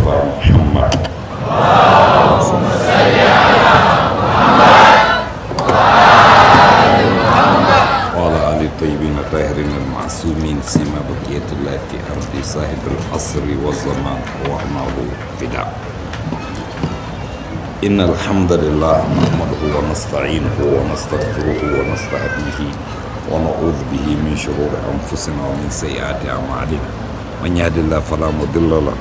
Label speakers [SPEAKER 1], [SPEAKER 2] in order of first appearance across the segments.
[SPEAKER 1] المصطفى محمد وعلى آل الطيبين الطاهرين المعصومين سيما بقية الله في أرض صاحب العصر والزمان وأعمال فداء إن الحمد لله نحمده ونستعينه ونستغفره ونستهديه ونعوذ به من شرور أنفسنا ومن سيئات أعمالنا من يهد الله فلا مضل له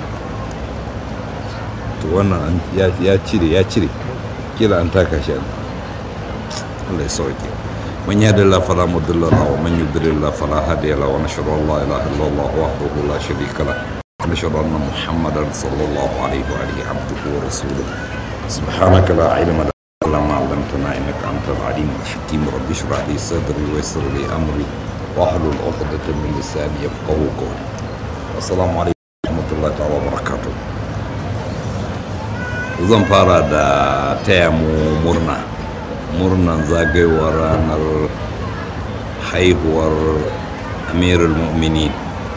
[SPEAKER 1] to wannan ya cire ya cire kila an taka shi Allah ya sauke من يهد الله فلا مضل له ومن يضلل الله فلا هادي له ونشهد ان لا اله الا الله وحده لا شريك له ونشهد ان محمدا صلى الله عليه واله عبده ورسوله سبحانك لا علم لنا الا ما علمتنا انك انت العليم الحكيم رب اشرح لي صدري ويسر لي امري واحلل عقدة من لساني يفقهوا قولي السلام عليكم ورحمه الله تعالى وبركاته zan fara da taya mu murna murnan zagayowar ranar haihuwar amirul mu'minin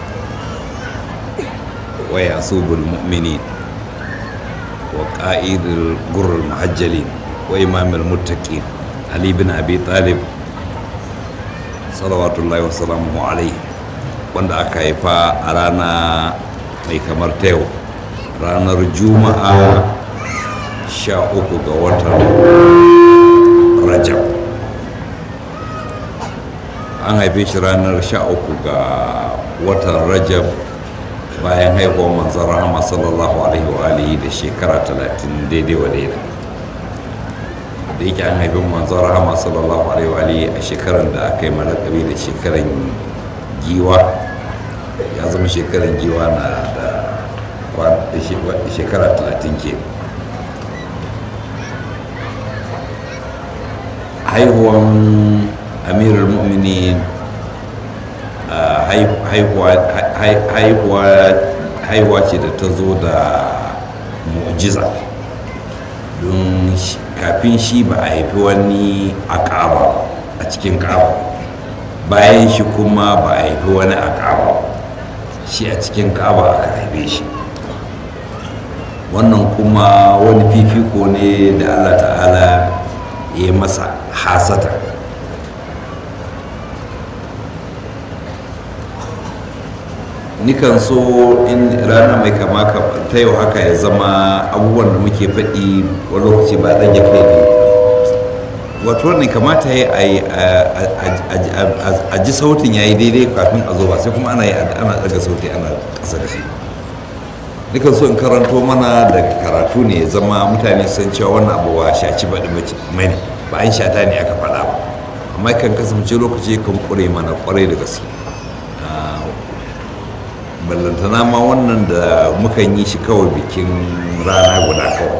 [SPEAKER 1] wa yasubul mu'minin wa ƙa'idul gurul muhajjalin wa imamul muttaqin ali bin abi talib salawatullahi wasalamu alaihi wanda aka haifa a rana mai kamar ta yau ranar juma'a sha uku ga watan rajab an haife shi ranar 13 ga watan rajab bayan haihuwar manzan rahama sallallahu alaihi wa alihi da shekara 30 daidai wa daida da yake an haifin manzan rahama sallallahu alaihi wa alihi a shekarar da aka yi malakabi da shekarar giwa ya zama shekarar giwa na da shekara 30 ke haihuwan amirul mu'minin haihuwa ce da ta zo da mu'jiza don kafin shi ba a haifi wani a ƙaba a cikin ƙaba bayan shi kuma ba a haifi wani a ƙaba shi a cikin ƙaba aka haife shi wannan kuma wani fifiko ne da allah ta'ala ya masa hasata nikan so in rana mai kama ta yau haka ya zama abubuwan da muke faɗi wani lokaci ba ɗan ya kai ne wato wannan kamata ya a ji sautin ya yi daidai kafin a zo ba sai kuma ana ana daga sauti ana ƙasa da shi nikan so in karanto mana daga karatu ne ya zama mutane sun cewa wannan abu ba shaci baɗi mai ba an shata ne aka faɗa ba amma kan kasance lokaci kan ƙure mana ƙwarai da gaske ballantana ma wannan da mukan yi shi kawai bikin rana guda kawai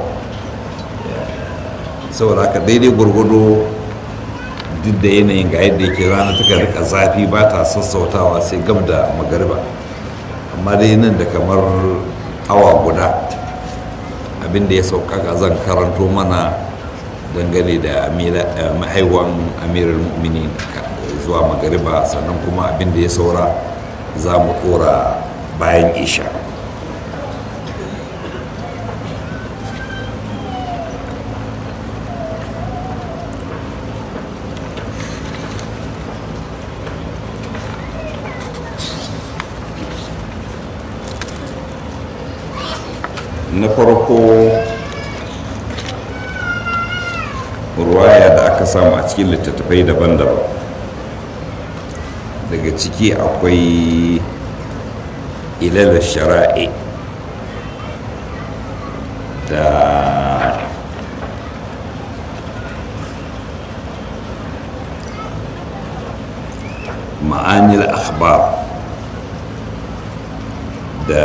[SPEAKER 1] saboda haka daidai gwargwado duk da yanayin ga yadda yake rana ta rika zafi ba ta sassautawa sai gab da magariba amma dai nan da kamar awa guda abinda ya sauƙaƙa zan karanto mana dangane da mahaiwan amirar mu'mini zuwa magariba sannan kuma abinda ya saura za mu kora bayan isha na farko ruwaya da aka samu a cikin littattafai daban-daban daga ciki akwai ilal shara'i da ma'anil akhbar da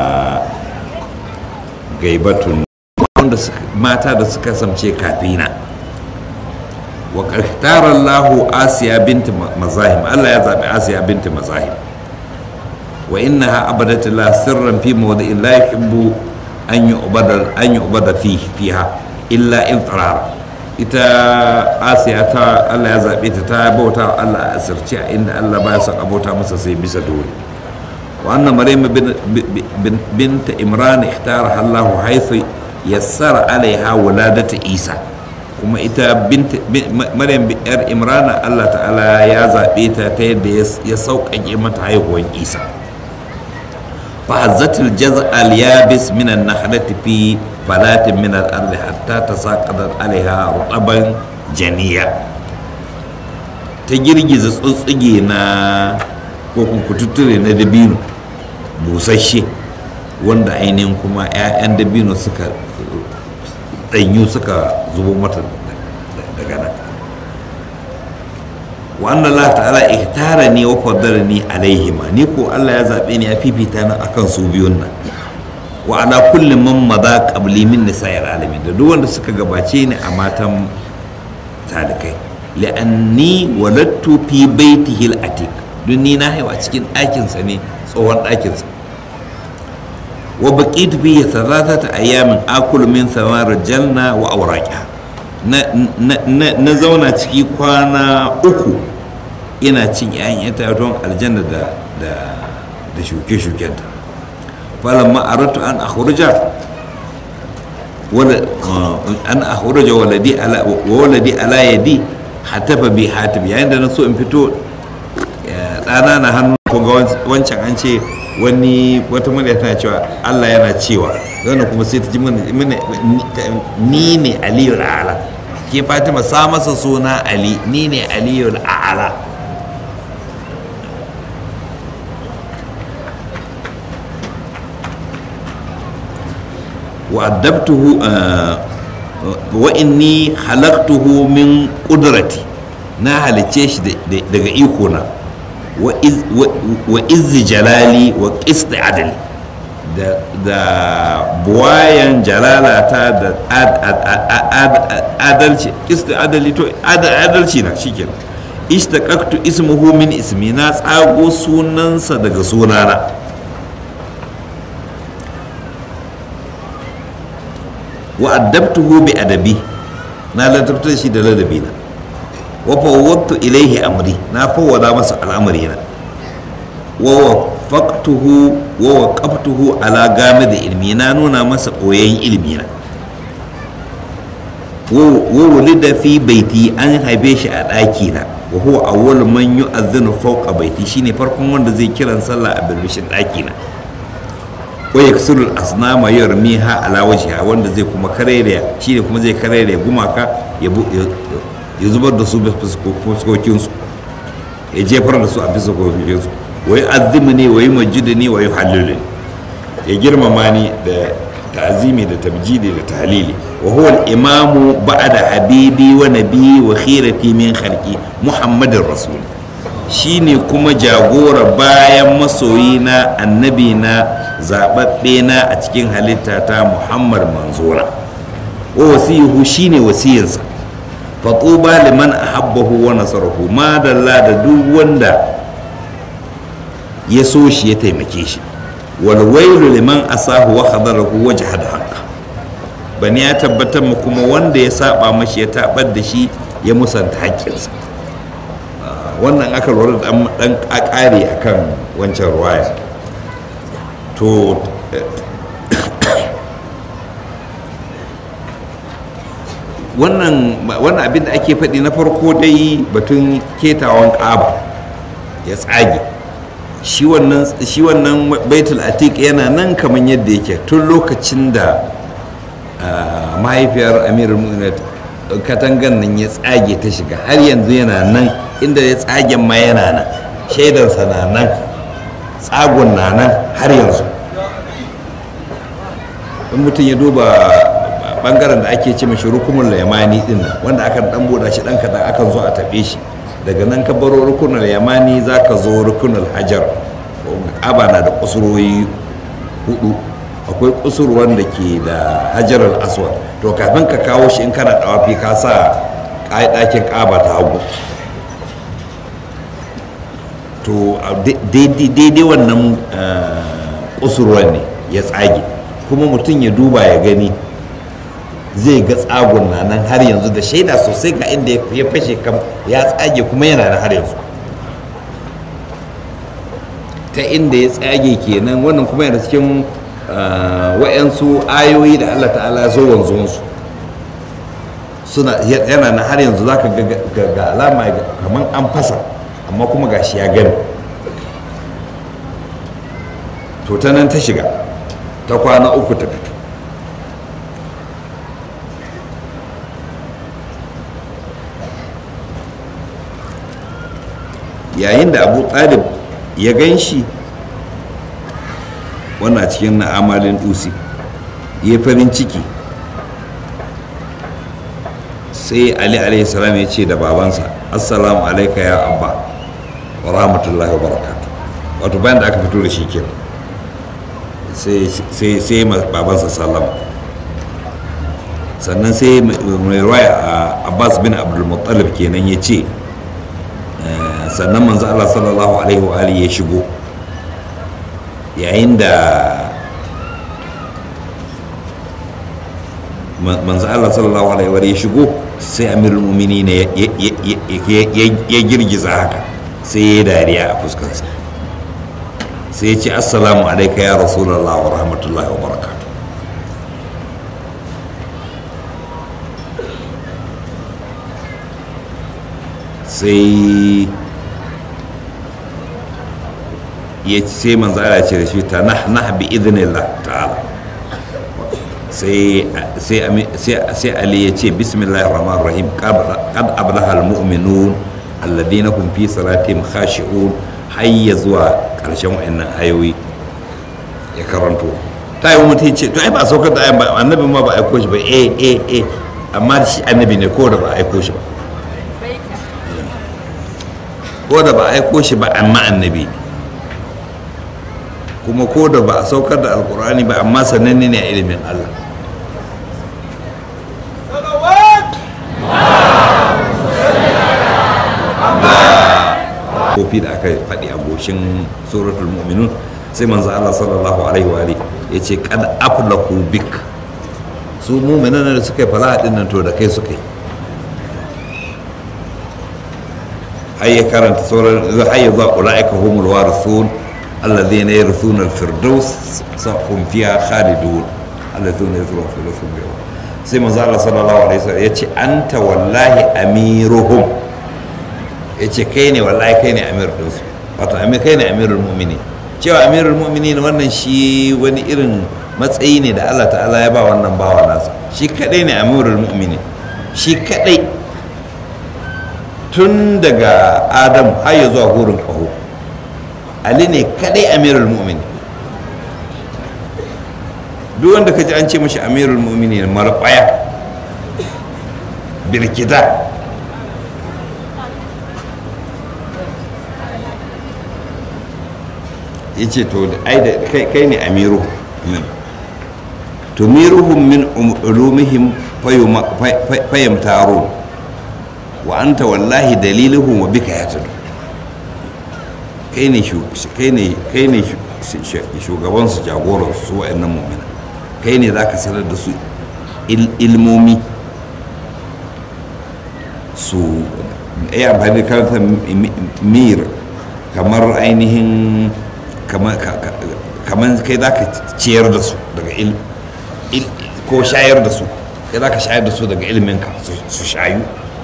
[SPEAKER 1] gaibatun wanda mata da suka samce kafina wa ƙarƙarar lahu asiya binti mazahim allah ya zaɓi asiya binti mazahim wa innaha abadat la sirran fi mawdi'in la yuhibbu an yu'bada an yu'bada fi fiha illa iltirar ita asiya ta Allah ya zabe ta ta bauta Allah a asirce a inda Allah baya son abota masa sai bisa dole wa anna maryam bint imran ikhtara Allah haythu yassara alaiha wuladata isa kuma ita maryam yar imrana Allah ta'ala ya zaɓe ta ta yadda ya sauƙaƙe mata haihuwan isa فهزت الجزء اليابس من النخلة في فلات من الأرض حتى تساقطت عليها رطبا جنيا تجرجز tsutsige na ko kututture na dabino busasshe wanda ainihin kuma 'ya'yan dabino suka ɗanyu suka zubo mata daga nan wa anna Allah ta'ala ihtara ni wa faddalani alaihima ni ko Allah ya zabe ni ya fifita ni akan su biyun nan wa ala kulli man madha qabli min nisa'il alamin da duk wanda suka gabace ni a matan talikai li'anni waladtu fi baitihi al-atiq dun ni na haihu a cikin ɗakin sa ne tsohon ɗakin sa wa baqitu fi thalathata ayamin akulu min thamar janna wa awraqiha na zauna ciki kwana uku ina cin 'ya'yan itatuwan aljanna da da shuke-shukenta falon ma'aratu an akhurja an akhurja waladi ala waladi ala yadi hatafa bi hatib yayin da na so in fito ɗana na hannu ko ga wancan an ce wani wata murya tana cewa Allah yana cewa zan kuma sai ta ji ni ne aliyu ala ke fatima sa masa suna ali ni ne aliyu ala وأدبته وإني خلقته من قدرتي na halicce shi daga ikona wa izzi jalali wa qisti adali da buwayan jalalata da adalci qisti adali to adalci na shikenan ishtaqaqtu ismuhu min ismi na tsago sunansa daga sunana wa addabtuhu bi adabi na ladabtar shi da ladabi na wa fawwadtu ilaihi amri na fawwada masa al'amari na wa wafaqtuhu wa waqaftuhu ala gamid ilmi na nuna masa koyayin ilmi na wa wulida fi baiti an haife shi a ɗaki na wa huwa awwal man yu'adhdhinu fawqa baiti shine farkon wanda zai kiran sallah a birbishin ɗaki na waya kasurul asnama ya ha ala wajhiha wanda zai kuma karere shi ne kuma zai karere gumaka ya zubar da su fuskokin su ya jefar da su a fuskokin su wai azimi ne wai majidu ne wai halilu ya girmama ni da ta'azimi da tabjidi da tahlili wa huwa al-imamu ba'da habibi wa nabi wa khirati min khalqi muhammadin rasul shine kuma jagora bayan masoyina annabi na zaɓaɓɓe na a cikin halitta ta muhammad manzura wa wasiyuhu shine wasiyinsa fatuba liman ahabbahu wa nasarahu madalla da duk wanda ya so shi ya taimake shi wal wailu liman asahu wa khadarahu wa jahada haqqa bani ya tabbatar mu kuma wanda ya saba mashi ya tabar da shi ya musanta haƙƙinsa wannan aka lura da dan ƙare akan wancan ruwaya to wannan abin da ake faɗi na farko dai batun ketawan ƙaba ya tsage shi wannan baitul atik yana nan kamar yadda yake tun lokacin da mahaifiyar amirul mu'minat katangan nan ya tsage ta shiga har yanzu yana nan inda ya tsagen ma yana nan shaidansa na nan tsagon na nan har yanzu in mutum ya duba bangaren da ake ce mashi rukunin yamani din wanda aka dan buɗa shi dan kadan akan zo a taɓe shi daga nan ka baro rukunin yamani za ka zo rukunin hajar aba na da kusurwoyi hudu akwai kusurwan da ke da hajar aswad to kafin ka kawo shi in kana dawafi ka sa ɗakin ƙaba ta hagu to daidai wannan kusurwan ne ya tsage kuma mutum ya duba ya gani zai ga tsagon na nan har yanzu da shaida sosai ga inda ya fashe kam ya tsage kuma yana nan har yanzu ta inda ya tsage kenan wannan kuma yana cikin wa'yansu ayoyi da allah ta'ala ya zo wanzuwansu suna yana na har yanzu za ka ga alama kamar an fasa amma kuma gashi ya gani to ta nan ta shiga ta kwana uku ta fito yayin da abu talib ya gan shi wannan cikin na amalin dusi ya farin ciki sai ali alaihi salam ya ce da babansa assalamu alaika ya abba wa rahmatullahi wa barakatu wato bayan da aka fito da shi kenan sai sai babansa sallama sannan sai mai ruwaya abbas bin abdulmuttalib kenan ya ce sannan manzo Allah sallallahu alaihi wa alihi ya shigo yayin da manzo Allah sallallahu alaihi wa ya shigo sai amirul mu'minin ya girgiza haka sai ya dariya a fuskarsa sai ya ce assalamu alaika ya rasulullah wa rahmatullahi wa barakatuh sai ya sai manzo Allah ce da shi ta nah nah bi idnillah ta'ala sai sai sai Ali ya ce bismillahir rahmanir rahim qad ablaha almu'minun alladhina hum fi salatihim khashi'un hayya zuwa karshen wayannan ayoyi ya karanto ta yi mutum ce to ai ba saukar da ayan ba annabi ma ba aiko shi ba eh eh eh amma shi annabi ne ko da ba aiko shi ba ko da ba aiko shi ba amma annabi ne kuma ko da ba a saukar da alkur'ani ba amma sananne ne a ilimin allah kofi da aka faɗi a goshin suratul mu'minun sai manzo Allah sallallahu alaihi wa alihi ya ce kad aflahu bik su mu'minan da suka yi falaha din nan to da kai suka yi har ya karanta sauran har ya zuwa ulaika humul warithun الذين يرثون الفردوس هم فيها خالدون الذين يرثون الفردوس هم فيها sai manzo Allah sallallahu alaihi wasallam yace anta wallahi amiruhum yace kai ne wallahi kai ne amir din su wato amir kai ne amirul mu'minin cewa amirul mu'minin wannan shi wani irin matsayi ne da Allah ta'ala ya ba wannan bawa nasa shi kadai ne amirul mu'minin shi kadai tun daga adam har ya zuwa hurin kaho ali ne kadai amirul mu'mini duk wanda ka ji an ce mashi amirul mu'mini marɓaya birkita ya ce to ai da kai ne amiru tumiruhum min ulumihim fayamtaro wa anta wallahi daliluhum wa bika yatadu kai ne shugabansu jagoransu su wa'annan mummina kai ne za ka sanar da su ilmomi su yi amfani da karanta mir kamar ainihin kamar kai za ka ciyar da su daga ko shayar da su kai za ka shayar da su daga ilminka su shayu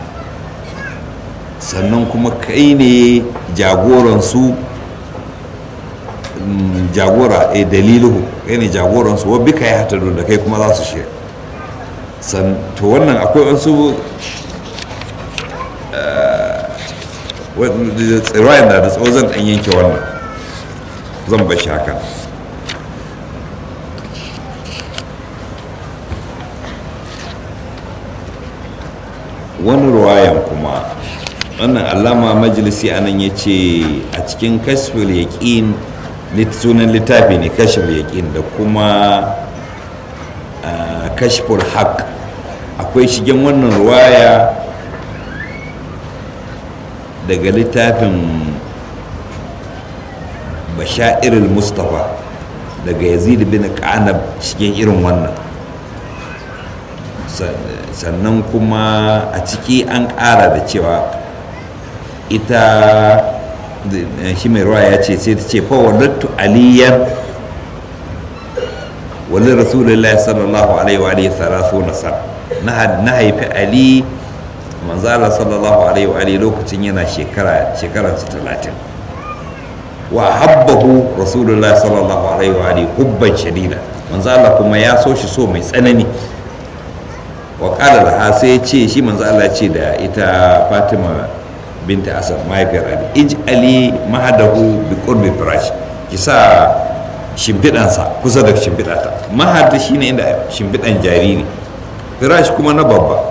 [SPEAKER 1] sannan kuma kai ne jagoransu jagora a dalilu kai ne jagoransu wa bika ya hata da kai kuma za su shirya to wannan akwai wasu tsirayen da da tsawo zan dan yanke wannan zan bashi haka wani ruwayan kuma wannan allama majalisi anan ya ce a cikin kashful yaƙin sunan littafi ne kashful yaƙin da kuma kashful haq akwai shigen wannan ruwaya daga littafin bashairul mustapha daga yazid bin ƙanab shigen irin wannan sannan kuma a ciki an ƙara da cewa ita shi mai ruwa ya ce sai ta ce fa wadattu aliyan wali rasulullahi sallallahu alaihi wa alihi salatu na sa na haifi ali manzala sallallahu alaihi wa alihi lokacin yana shekara shekaran su talatin wa habbahu rasulullahi sallallahu alaihi wa alihi hubban shadida manzala kuma ya so shi so mai tsanani wa qala laha sai ya ce shi manzo Allah ce da ita Fatima binta Asad mahaifiyar Ali ij'ali mahadahu bi qurbi firash ki sa shimfiɗansa kusa da shimfiɗata mahad shine inda shimfiɗan jariri firash kuma na babba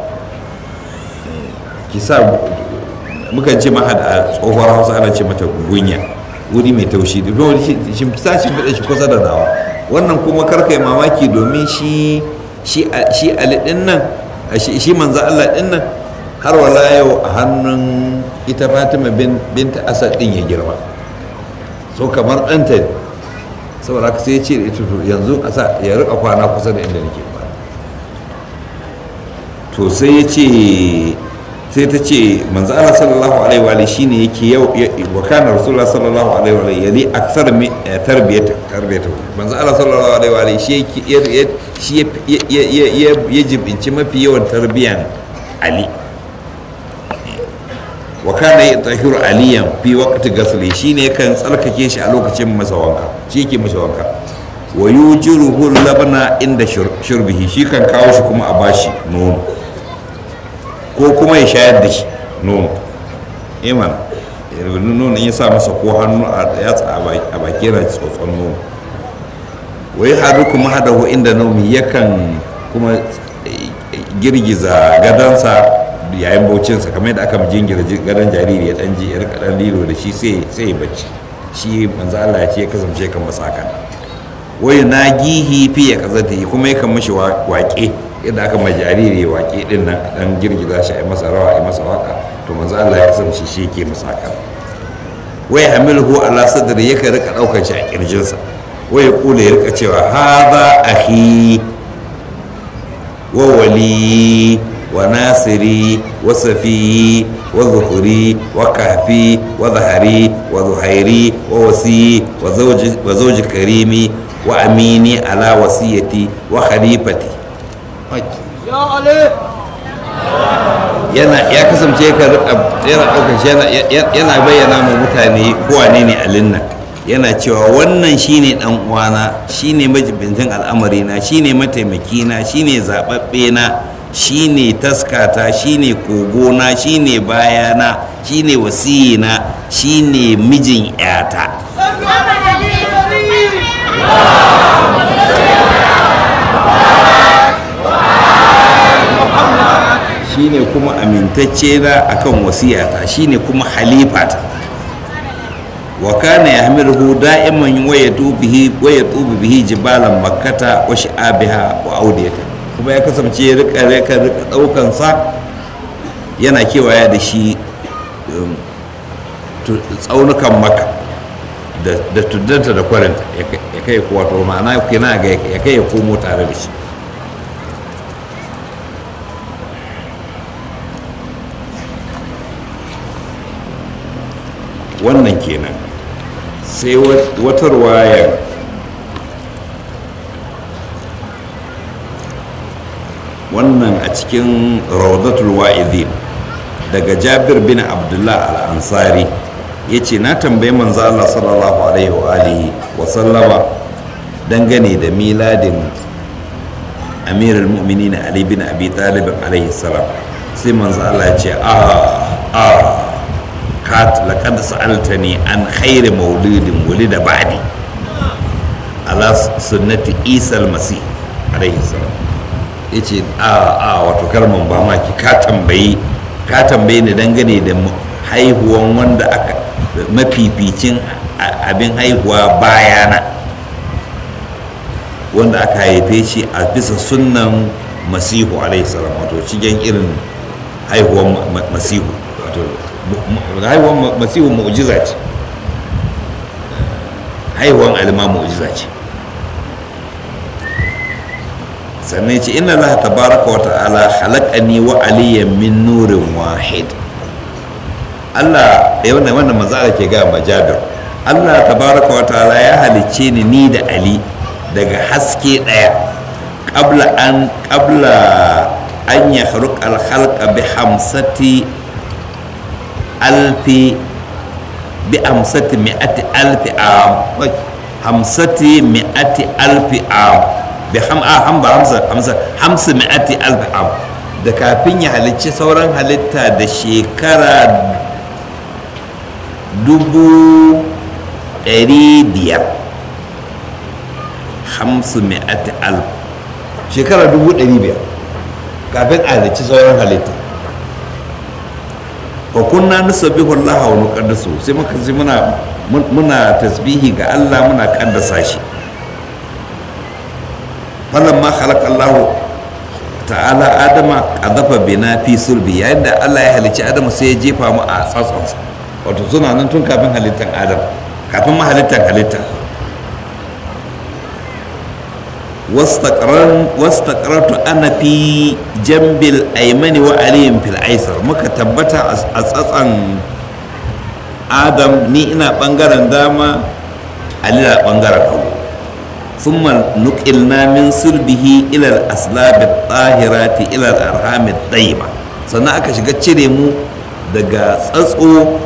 [SPEAKER 1] ki sa mukan ce mahad a tsohuwar hausa ana ce mata gunya wuri mai taushi da sa shimfiɗan shi kusa da nawa wannan kuma karka yi mamaki domin shi shi ali ɗin nan shi manzo Allah ɗin nan har wala yau a hannun ita fatima binta asad ɗin ya girma so kamar ɗanta ne saboda haka sai ya ce da ita to yanzu a sa ya rika kwana kusa da inda nake kwana to sai ya ce sai ta ce manzo Allah sallallahu alaihi wa shine yake yau wa kana rasulullah sallallahu alaihi wa yali aksar mi tarbiyata tarbiyata manzo Allah sallallahu alaihi wa shi yake shi ya jibinci mafi yawan tarbiyan Ali wa kana yatahiru aliyan fi waqti ghasli shine kan tsarkake shi a lokacin masa wanka shi yake masa wanka wa yujiruhu labana inda shurbihi shi kan kawo shi kuma a bashi nono ko kuma ya shayar da shi nono iman nono ya sa masa ko hannu a yatsa a baki yana tsotson nono wai haɗu kuma haɗahu inda naumi yakan kuma girgiza gadansa yayin baucinsa kamar yadda aka jingira gadon jariri ya ɗan ji ya rika ɗan lilo da shi sai ya bacci shi manzo Allah ya ce ya kasance kan masa haka wai na gihi fi ya kazata kuma yakan mashi waƙe yadda aka ma jariri waƙe din nan dan girgiza shi a masa rawa a masa waka to manzo Allah ya kasance shi yake masa haka wai hamilhu ala sadri yake rika daukan shi a kirjinsa wai ya kula ya rika cewa hadha akhi wa wali wa nasiri wa safi wa zuhuri wa kahfi wa zahari wa zuhairi wa wasi wa zawji wa zawji karimi wa amini ala wasiyati wa khalifati yana ya kasance ka yana ɗaukar shi yana bayyana ma mutane kowane ne alin nan yana cewa wannan shine dan uwana shine majibintin al'amari na shine mataimaki na shine zababbe na shine taskata shine kogona shine bayana shine wasiyina shine mijin yata shine kuma amintacce na akan wasiyata shine kuma halifata wa kana yahmiluhu da'iman wa yatubihi wa yatubu bihi jibalan makkata wa sha'abiha wa audiyata kuma ya kasance ya rika rika rika daukan sa yana kewaya da shi tsaunukan maka da tuddanta da kwarinta ya kai wato ma'ana kina ga ya kai ya komo tare da shi wannan kenan sai wata ruwayar wannan a cikin rawdatul wa'izin daga jabir bin abdullah al-ansari ya ce na tambayi manzo Allah sallallahu alaihi wa alihi wa sallama dangane da miladin amirul mu'minin ali bin abi talib alaihi salam sai manzo Allah ya ce a a kat laqad sa'altani an khairi maulidin wulida ba'di ala sunnati isa al-masih alaihi salam yace a a wato kalman ba ma ki ka tambayi ka tambaye ni dangane da haihuwan wanda aka mafificin abin haihuwa bayana wanda aka haife shi a bisa sunnan masihu alaihi salam wato cikin irin haihuwan masihu wato haihuwan masihu mu'jiza ce haihuwan alima mu'jiza ce sannan ce inna Allah tabaraka wa ta'ala khalaqani wa aliyan min nurin wahid Allah ya wannan wannan manzo Allah ke ga ma Jabir Allah tabaraka wa ta'ala ya halicce ni ni da Ali daga haske daya qabla an qabla an yakhluq al khalqa bi hamsati alfi bi hamsati mi'ati alfi am wai, hamsati mi'ati alfi am bi ham a ham ba hamsa hamsa hamsa mi'ati alfi am da kafin ya halicci sauran halitta da shekara dubu ɗari biyar hamsu mi'ati alf shekara dubu ɗari biyar kafin a halicci sauran halitta wa kunna nusabbihu Allah wa nuqaddisu sai muka ji muna muna tasbihi ga Allah muna kaddasa shi falamma khalaqa Allah ta'ala adama qadhafa bina fi sulbi yayin da Allah ya halicci Adamu sai ya jefa mu a tsatsonsa wato suna nan tun kafin halittar Adam kafin ma halittar halitta wastaƙarartu ana fi jambil aimani wa aliyin fil aisar muka tabbata a tsatsan adam ni ina ɓangaren dama ali na ɓangaren hagu ثم نقلنا من سلبه إلى الأسلاب الطاهرات إلى الأرحام الطيبة sannan aka shiga cire mu daga tsatso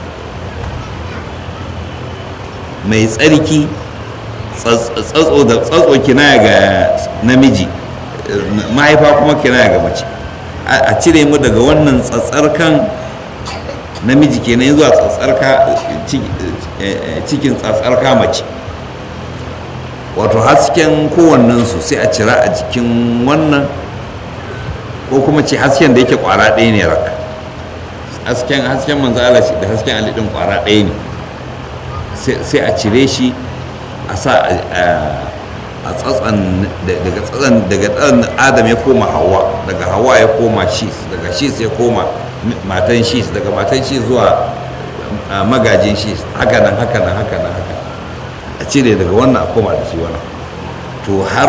[SPEAKER 1] mai tsarki tsatso da tsatso kinaya ga namiji mahaifa kuma kinaya ga mace a cire mu daga wannan tsatsarkan namiji kenan zuwa tsatsarka cikin tsatsarka mace wato hasken kowannensu sai a cira a jikin wannan ko kuma ce hasken da yake kwara ɗaya ne raka hasken hasken manzo Allah da hasken Ali din kwara ɗaya ne sai a cire shi a sa a tsatsan daga tsatsan daga tsatsan Adam ya koma Hawa daga Hawa ya koma Shis daga Shis ya koma matan Shis daga matan Shis zuwa magajin Shis haka nan haka nan haka nan haka a cire daga wannan a koma da shi wannan to har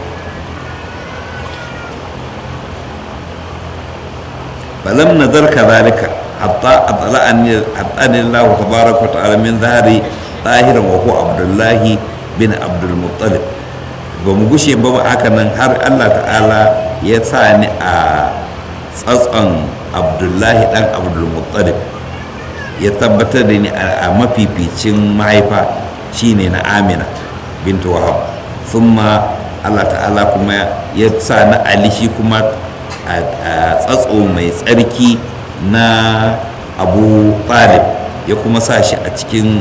[SPEAKER 1] falam nazar kadhalika hatta atla'ani hatta Allah tabaraka wa ta'ala min zahari tahiran wa huwa Abdullah bin Abdul Muttalib ba mu gushe ba haka nan har Allah ta'ala ya sa ni a tsatson Abdullahi dan Abdul Muttalib ya tabbatar da ni a mafificin mahaifa shine na Amina bintu Wahab thumma Allah ta'ala kuma ya sa na Ali shi kuma a tsatso mai tsarki na abu talib ya kuma sa shi a cikin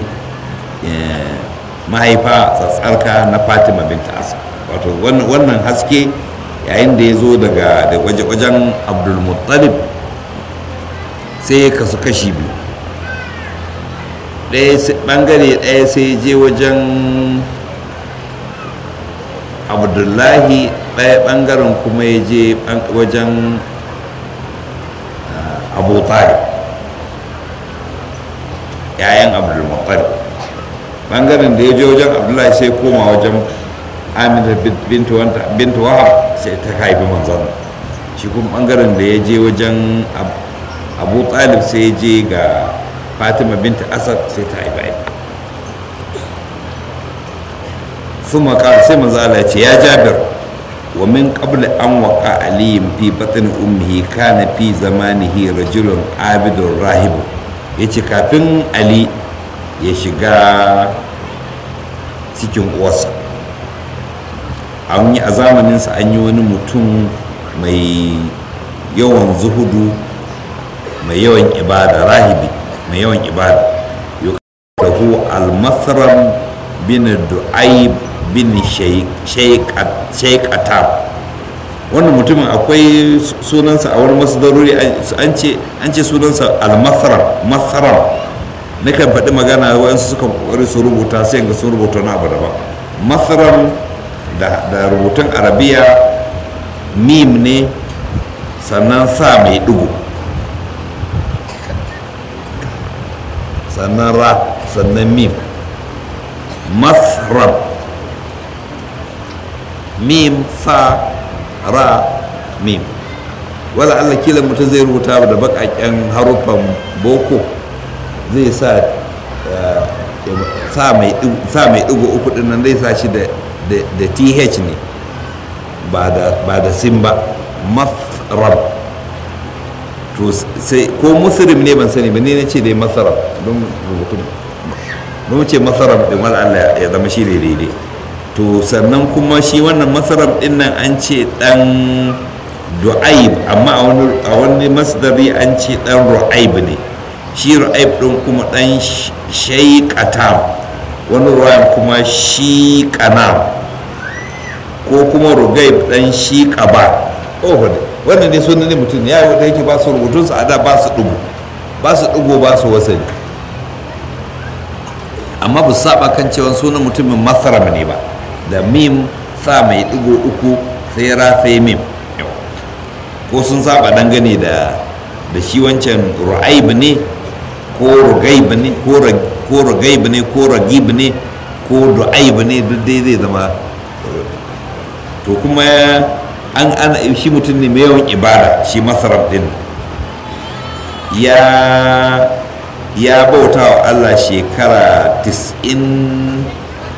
[SPEAKER 1] mahaifa tsatsarka na fatima binta asa wato wannan haske yayin da ya zo daga wajen abdulmuttalib sai ya kasu kashi biyu bangare ɗaya sai je wajen abdullahi ɗaya ɓangaren kuma ya je wajen abu talib yayan abdulmuttalib ɓangaren da ya je wajen abdullahi sai koma wajen amina bintu wahab sai ta haifi manzon shi kuma ɓangaren da ya je wajen abu talib sai ya je ga fatima binta asad sai ta haifi ثم قال سيما زال يا جابر ومن قبل أن وقع علي في بطن أمه كان في زمانه رجل عابد راهب yace kafin ali ya shiga cikin uwarsa an yi a zamaninsa an yi wani mutum mai yawan zuhudu mai yawan ibada rahibi mai yawan ibada yukahu al-masram bin du'aib bin shaikatab wannan mutumin akwai sunansa a wani masdarori an ce sunansa al-masram masram na kan faɗi magana waɗansu suka ƙoƙari su rubuta sai ga sun rubuta na abu daban masram da rubutun arabiya mim ne sannan sa mai ɗigo sannan ra sannan mim masram mim sa ra mim wala Allah kila mutum zai rubuta da bakaken haruffan boko zai sa sa mai ɗigo uku ɗin nan zai sa shi da th ne ba da sin ba masrab to sai ko muslim ne ban sani ba ne na ce dai masarab don rubutun don ce masarab din wala Allah ya zama shi ne daidai to sannan kuma shi wannan masarab din nan an ce dan du'aib amma a wani masdari an ce dan ru'aib ne shi ru'aib din kuma dan shayqatam wani ruwayan kuma shi kanam ko kuma rugaib dan shi qaba oh wannan ne sunan ne mutum ya da yake ba su rubutun su ada ba su dugu ba su dugu ba su wasani amma ba su saba kan cewa sunan mutumin masaram ne ba da mim sa mai digo uku sai ra sai mim ko sun saba dangane da da shi wancan ru'aib ne ko rugaib ne ko rugaib ne ko ragib ne ko du'aib ne duk dai zai zama to kuma an an shi mutum ne mai yawan ibada shi masarab din ya ya bauta wa Allah shekara 90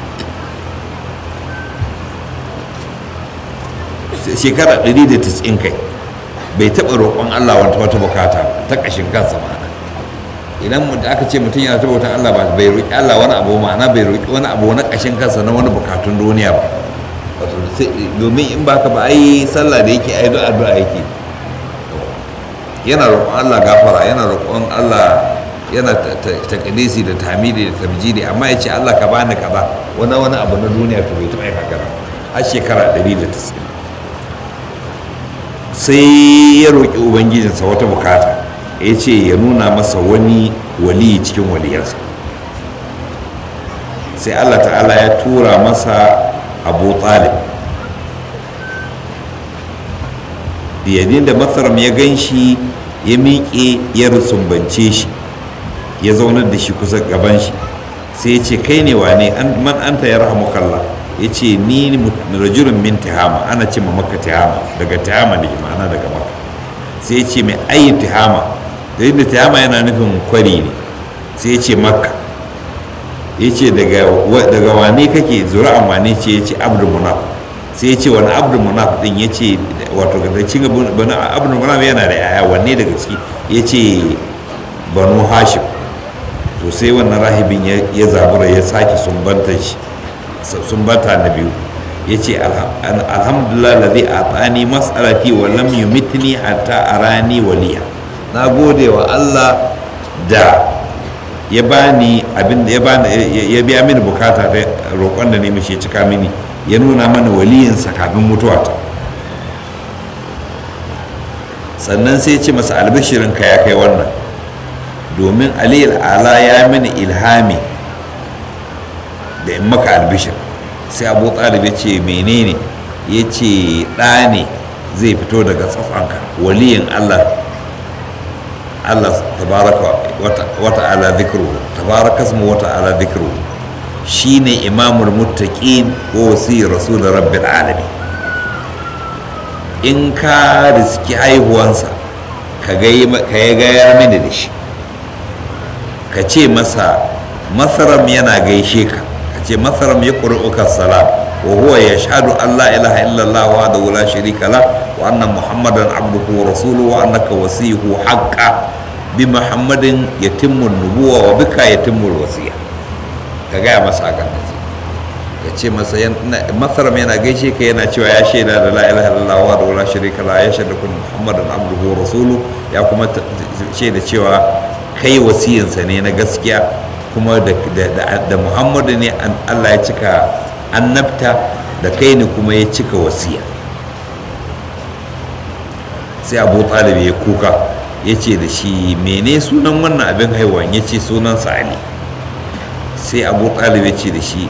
[SPEAKER 1] shekara 190 kai bai taɓa roƙon Allah wata wata bukata ta ƙashin kansa ma'ana idan aka ce mutum yana ta bautan Allah ba bai roƙi Allah wani abu ma'ana bai roƙi wani abu na ƙashin kansa na wani bukatun duniya ba domin in ba ka ba ai sallah da yake ai addu'a yake yana roƙon Allah gafara yana roƙon Allah yana takadisi da tamidi da tamjidi amma ya ce Allah ka bani kaza wani wani abu na duniya to bai taɓa yi haka har shekara 190 sai ya roƙi ubangijinsa wata bukata ya ce ya nuna masa wani wali cikin waliyarsa sai Allah ta'ala ya tura masa abu talib yadda da masaram ya gan shi ya miƙe ya rusumbance shi ya zaunar da shi kusa gaban shi sai ya ce kai ne wane man anta ya rahamu kalla ya ce ni rajulun min tihama ana ce ma maka tihama daga tihama da ma'ana daga maka sai ya ce mai ayin tihama da yadda tihama yana nufin kwari ne sai ya ce makka ya ce daga wane kake zura'an wane ce ya ce abdul munaf sai ya ce wani abdul munaf din ya ce wato da cin abdul munaf yana da yaya wanne daga ciki ya ce banu hashim to sai wannan rahibin ya zabura ya sake sumbanta shi sumbanta na biyu ya ce alhamdulillah lazi a tsani mas'alati wa lam yumitni hatta arani waliya na gode wa allah da ya bani abin da ya bani ya biya mini bukata ta roƙon da ne mishi ya cika mini ya nuna mana waliyinsa kafin mutuwata sannan sai ce masa albishirinka ya kai wannan domin aliyar ala ya mini ilhami da in maka albishir sai abu talib ya ce menene ya ce ɗa ne zai fito daga tsafanka waliyin allah allah tabaraka wata ala zikru tabaraka ismu wata ala zikru shine imamul muttaqin wa wasi rasul rabbil alamin in ka riski haihuwansa ka ya gayar mini da shi ka ce masa masaram yana gaishe ka ka ce masaram ya ƙuri'uka salam wa huwa ya shaɗu allah ilaha illallah wa da wula sharika la wa annan muhammadan abduhu wa rasulu wa annaka wasihu haqqa bi muhammadin yatimmu nubuwa wa bika yatimmu wasiya ka gaya masa hakan da ka ce masa masaram yana gaishe ka yana cewa ya shaida da la ilaha illallah wa da wula sharika la ya shaida kun muhammadan abduhu wa rasulu ya kuma shaida cewa kai wasiyinsa ne na gaskiya kuma da muhammadu ne allah ya cika annabta da kai ne kuma ya cika wasiya sai abu talib ya kuka ya ce da shi mene sunan wannan abin haihuwan ya ce sunansa ali sai abu talib ya ce da shi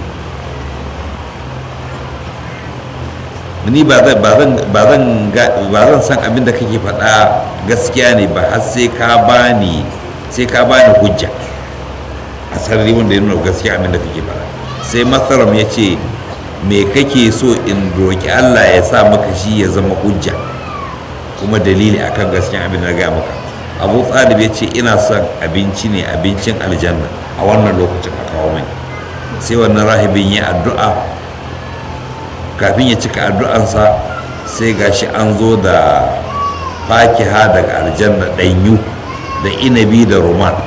[SPEAKER 1] ni ba zan san abin da kake faɗa gaskiya ne ba har sai ka bani sai ka bani hujja a sarari wanda ya nuna gaskiya abin da kake faɗa sai masaram ya ce me kake so in roƙi allah ya sa maka shi ya zama hujja kuma dalili akan gaskiya abin da ga maka abu talib ya ce ina son abinci ne abincin aljanna a wannan lokacin a kawo mai sai wannan rahibin ya addu'a kafin ya cika addu'ansa sai gashi an zo da fakiha daga aljanna ɗanyu da inabi da roman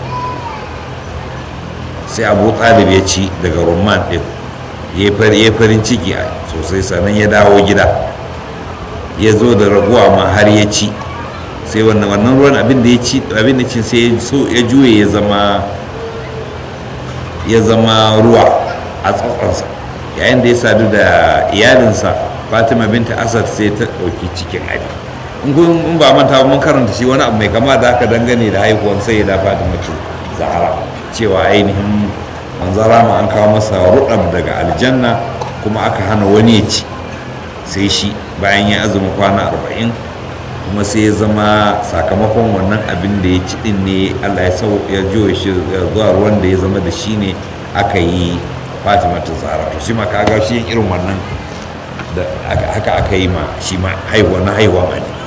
[SPEAKER 1] sai abu talib ya ci daga roman ɗin ya farin ciki sosai sannan ya dawo gida ya zo da raguwa ma har ya ci sai wannan wannan ruwan abin da ya ci abin da ci sai ya juye ya zama ya zama ruwa a tsatsansa yayin da ya sadu da iyalinsa fatima binta asad sai ta ɗauki cikin ali in ba manta mun karanta shi wani abu mai kama da aka dangane da haihuwan sai da fatima ce zahara cewa ainihin manzara ma an kawo masa rudab daga aljanna kuma aka hana wani ya ci sai shi bayan ya azumi kwana arba'in kuma sai ya zama sakamakon wannan abin da ya ci din ne allah ya sau ya juya shi zuwa ruwan da ya zama da shi ne aka yi fatima ta zahara to shi ma ka ga shi irin wannan da haka aka yi ma shi ma haihuwa na haihuwa ma ne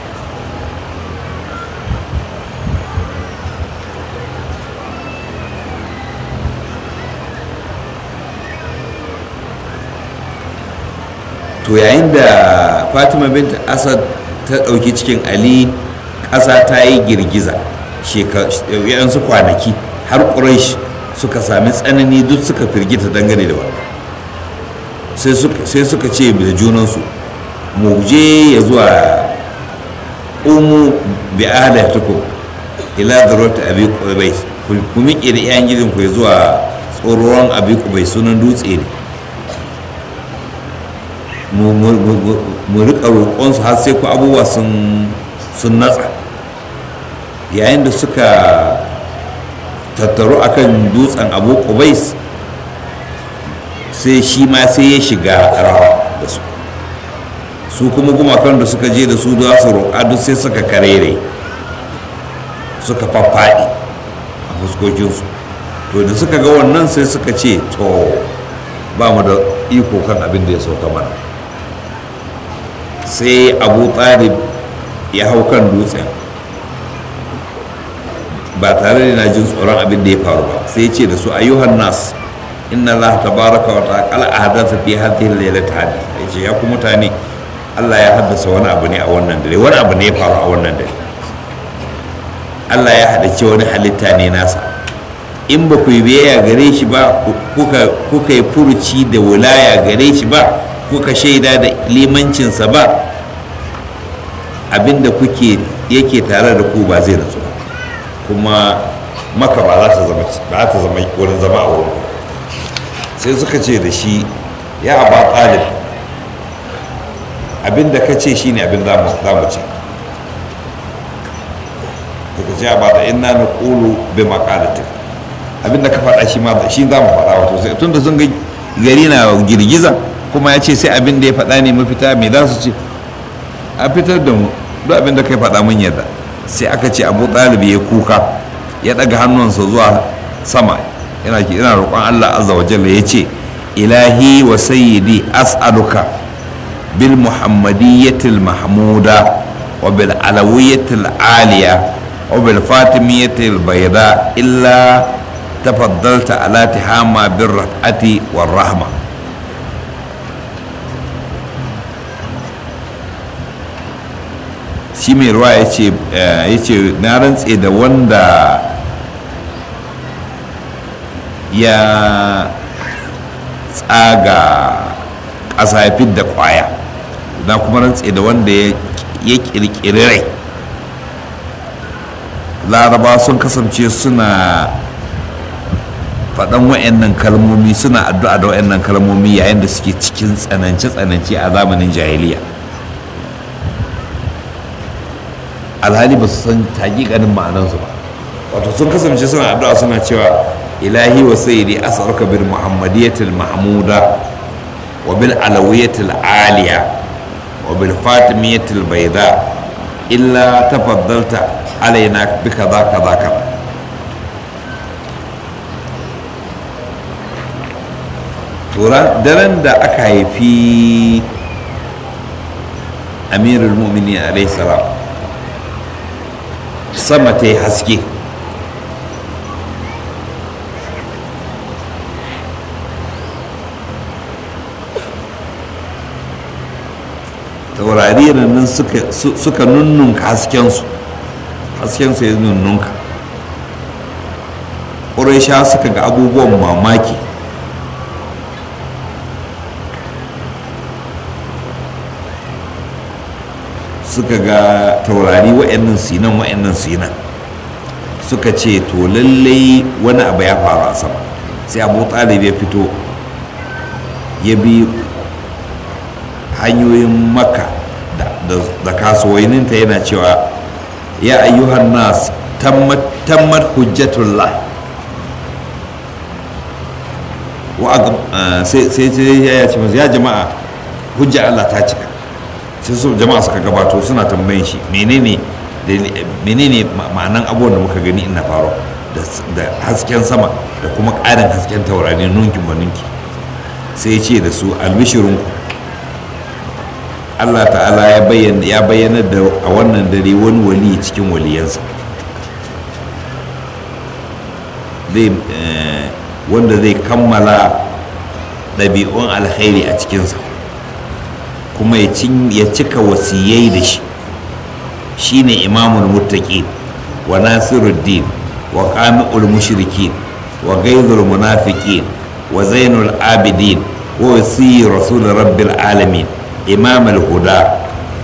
[SPEAKER 1] to yayin da fatima binta asad ta ɗauki cikin ali ƙasa ta yi girgiza yansu kwanaki har ƙuraish suka sami tsanani duk suka firgita dangane da wannan sai suka ce da junansu mu je ya zuwa umu bi ahlatukum ila zarwata abi qubays ku miƙe da iyayen gidanku ya zuwa tsoron abi qubays sunan dutse ne mu rika roƙonsu har sai ku abubuwa sun natsa yayin da suka tattaru akan dutsen abu kubais sai shi ma sai ya shiga rawa da su su kuma gumakan da suka je da su za su roƙa duk sai suka karere suka faffaɗi a fuskokinsu to da suka ga wannan sai suka ce to ba mu da iko kan abin da ya sauka mana sai abu talib ya hau kan dutsen ba tare da na jin tsoron abin da ya faru ba sai ce da su ayyuhan nas inna allah tabaraka wa ta'ala ahdatha fi hadhihi al-lailati hadith yace ya ku mutane Allah ya haddasa wani abu ne a wannan dare wani abu ne ya faru a wannan dare Allah ya haɗace wani halitta ne nasa in ba ku yi biyayya gare shi ba kuka yi furuci da wulaya gare shi ba kuka shaida da limancinsa ba abinda kuke yake tare da ku ba zai natsu ba kuma maka ba za ta zama ba ta zama wurin zama a wurin sai suka ce da shi ya aba talib abinda ka ce shine abin za mu ce daga ce ba da inna na ƙulu bi maƙalatin abinda ka faɗa shi ma shi za mu faɗa wato sai tun da sun ga gari na girgiza kuma ya ce sai abin da ya faɗa ne mafita me za su ce a fitar da mu duk abin da kai faɗa mun yadda sai aka ce abu ɗalibi ya kuka ya ɗaga hannunsa zuwa sama yana ina roƙon allah azza wa jalla ya ce ilahi wa sayyidi as'aluka bil muhammadiyyatil mahmuda wa bil alawiyyatil aliya wa bil fatimiyyatil bayda illa tafaddalta ala tihama bir raf'ati war rahma shi mai ruwa ya ce na rantse da wanda ya tsaga ƙasa ya da ƙwaya na kuma rantse da wanda ya ƙirƙiri rai laraba sun kasance suna faɗan wa'annan kalmomi suna addu'a da wa'annan kalmomi yayin da suke cikin tsanance-tsanance a zamanin jahiliya alhali ba su san hakikanin ma'anansu ba wato sun kasance suna addu'a suna cewa ilahi wa sayyidi as'aluka bil muhammadiyatil mahmuda wa bil alawiyatil aliya wa bil fatimiyatil bayda illa tafaddalta alaina bi kaza kaza kaza daren da aka haifi amirul mu'minin alaihi salam sama ta yi haske taurari nan suka nunnunka haskensu haskensu ya nunnunka ƙuraisha suka ga abubuwan mamaki suka ga taurari wa'annan sinan wa'annan sinan suka ce to lallai wani abu ya faru a sama sai abu talib ya fito ya bi hanyoyin maka da kasuwanninta yana cewa ya ayyuhan nas tammat hujjatullah sai ya ce ya jama'a hujja Allah ta cika sai su jama'a suka gabato suna tambayin shi menene menene ma'anan abubuwan da muka gani ina faru da hasken sama da kuma ƙarin hasken taurari nunkin ba nunki sai ce da su albishirinku allah ta'ala ya bayyana da a wannan dare wani wali cikin waliyansa wanda zai kammala ɗabi'un alkhairi a cikinsa kuma ya cika wasiyai da shi shine imamul muttaqin wa nasiruddin wa qami'ul mushrikin wa ghaizul munafiqin wa zainul abidin wa wasi rasul rabbil alamin imam al-huda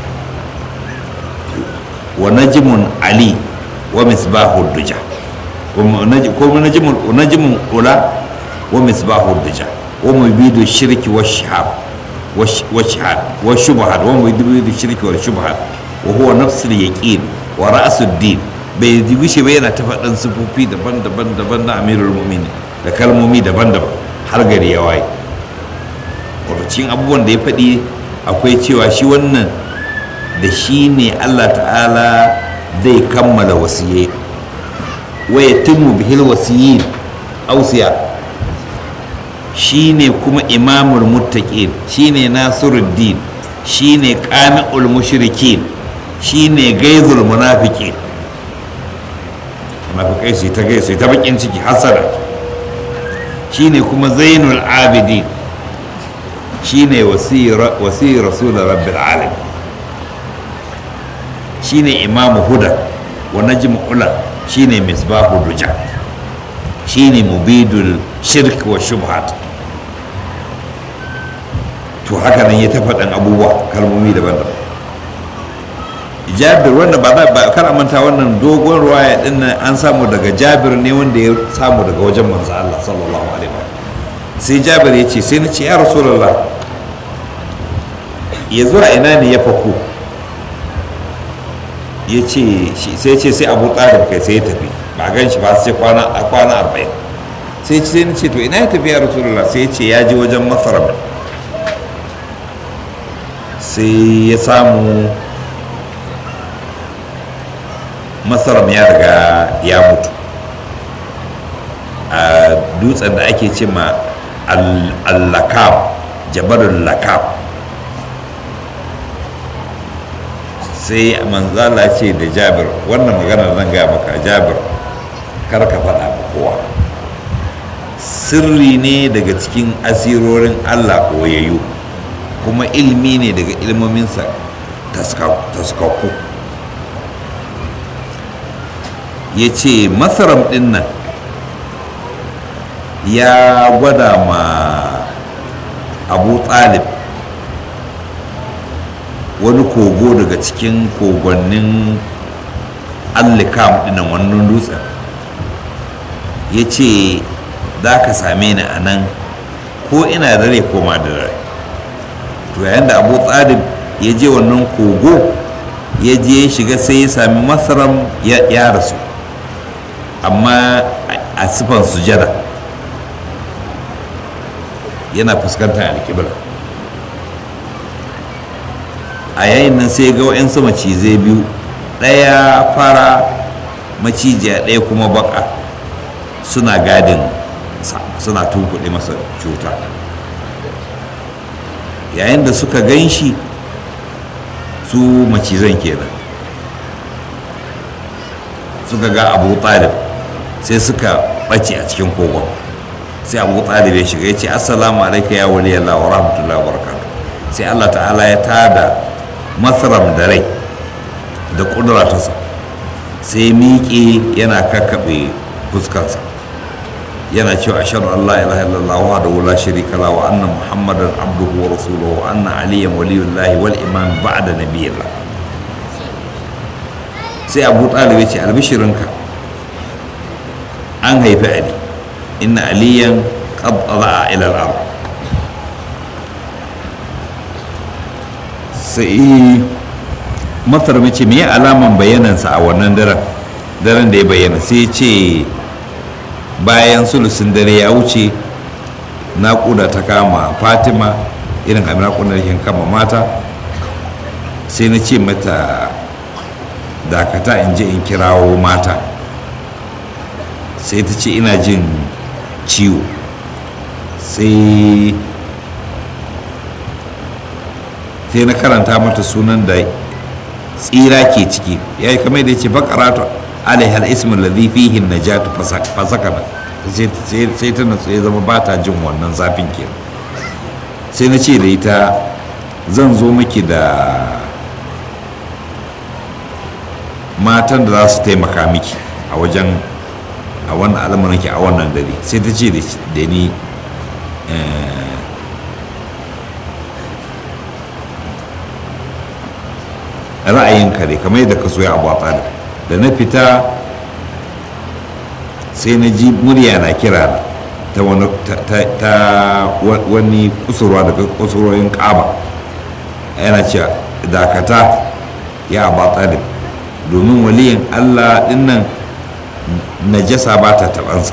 [SPEAKER 1] wa najmun ali wa misbahud duja ko najmun najmun ula wa misbahud duja wa mubidu shirki wa shihab والشهاد والشبهات ومدبر الشرك والشبهات وهو نفس اليقين ورأس الدين bai wuce ba yana ta faɗin sufofi daban-daban daban na amirul mu'minin da kalmomi daban-daban har gari ya waye wato cikin abubuwan da ya faɗi akwai cewa shi wannan da shi ne allah ta'ala zai kammala wasiyai waya timu bihil wasiyin ausiya shine kuma imamul muttaqin shine nasiruddin shine qami'ul mushrikin shine gaizul munafiqin munafikai sai ta gaisa ta bakin ciki hasara shine kuma zainul abidin shine wasira wasi rasul rabbil alamin shine imamu huda wa najmu ula shine misbahu duja shine mubidul shirk wa shubhat to haka nan ya ta faɗin abubuwa kalmomi daban-daban jabir wanda ba za ba kar manta wannan dogon ruwaya din nan an samu daga jabir ne wanda ya samu daga wajen manzo Allah sallallahu alaihi wa sai jabir ya ce sai na ce ya rasulullah ya zuwa ina ne ya fako ya ce sai ce sai abu talib kai sai ya tafi ba gan shi ba sai kwana a kwana arba'in sai sai na ce to ina ya tafi ya rasulullah sai ya ce ya je wajen masarar sai ya samu masaram ya riga ya mutu a dutsen da ake ce ma allakab jabalul lakab sai manzala ce da jabir wannan magana zan gaya maka jabir kar ka faɗa ma kowa sirri ne daga cikin asirorin allah ɓoyayyu kuma ilmi ne daga ilmominsa taskakku ya ce masaram ɗin nan ya gwada ma abu talib wani kogo daga cikin kogonnin allikam ɗinan wannan dutsen ya ce za ka same ni a nan ko ina da rai ko ma da rai to yayin da abu talib ya je wannan kogo ya je ya shiga sai ya sami masaram ya rasu amma a sifan sujada yana fuskantar alkibla a yayin nan sai ga wa'yansu macizai biyu ɗaya fara macijiya ɗaya kuma baka suna gadin suna tunkuɗe masa cuta yayin da suka gan shi su macizan kenan suka ga abu talib sai suka ɓace a cikin kogon sai abu talib ya shiga ya ce assalamu alaika ya wali Allah wa rahmatullahi wa barakatuh sai Allah ta'ala ya tada masaram da rai da kudura ta sa sai miƙe yana kakkaɓe fuskarsa yana cewa ashhadu an la ilaha illallah wahdahu la sharika la wa anna muhammadan abduhu wa rasuluhu wa anna aliyan waliyullahi wal imam ba'da nabiyillah sai abu talib ya ce albishirinka an haifi ali inna aliyan qad a ila al-ard sai masar mace me alaman bayanansa a wannan daren daren da ya bayyana sai ce bayan sulusun dare ya wuce naƙuda ta kama fatima irin abin naƙuda da kama mata sai na ce mata dakata in je in kirawo mata sai ta ce ina jin ciwo sai sai na karanta mata sunan da tsira ke ciki ya yi kamar da ya ce bakaratu alaihal ismin ladhi fihi najatu fasakana sai ta natsu ya zama ba ta jin wannan zafin ke sai na ce da ita zan zo miki da matan da za su taimaka miki a wajen a wannan al'amuran ki a wannan dare sai ta ce da ni ra'ayinka ne kamar yadda ka so ya abu a da na fita sai na ji murya na kira ta wani ta wani kusurwa daga kusurwoyin kaba yana cewa dakata ya abu talib domin waliyin allah dinnan najasa ba ta tabansa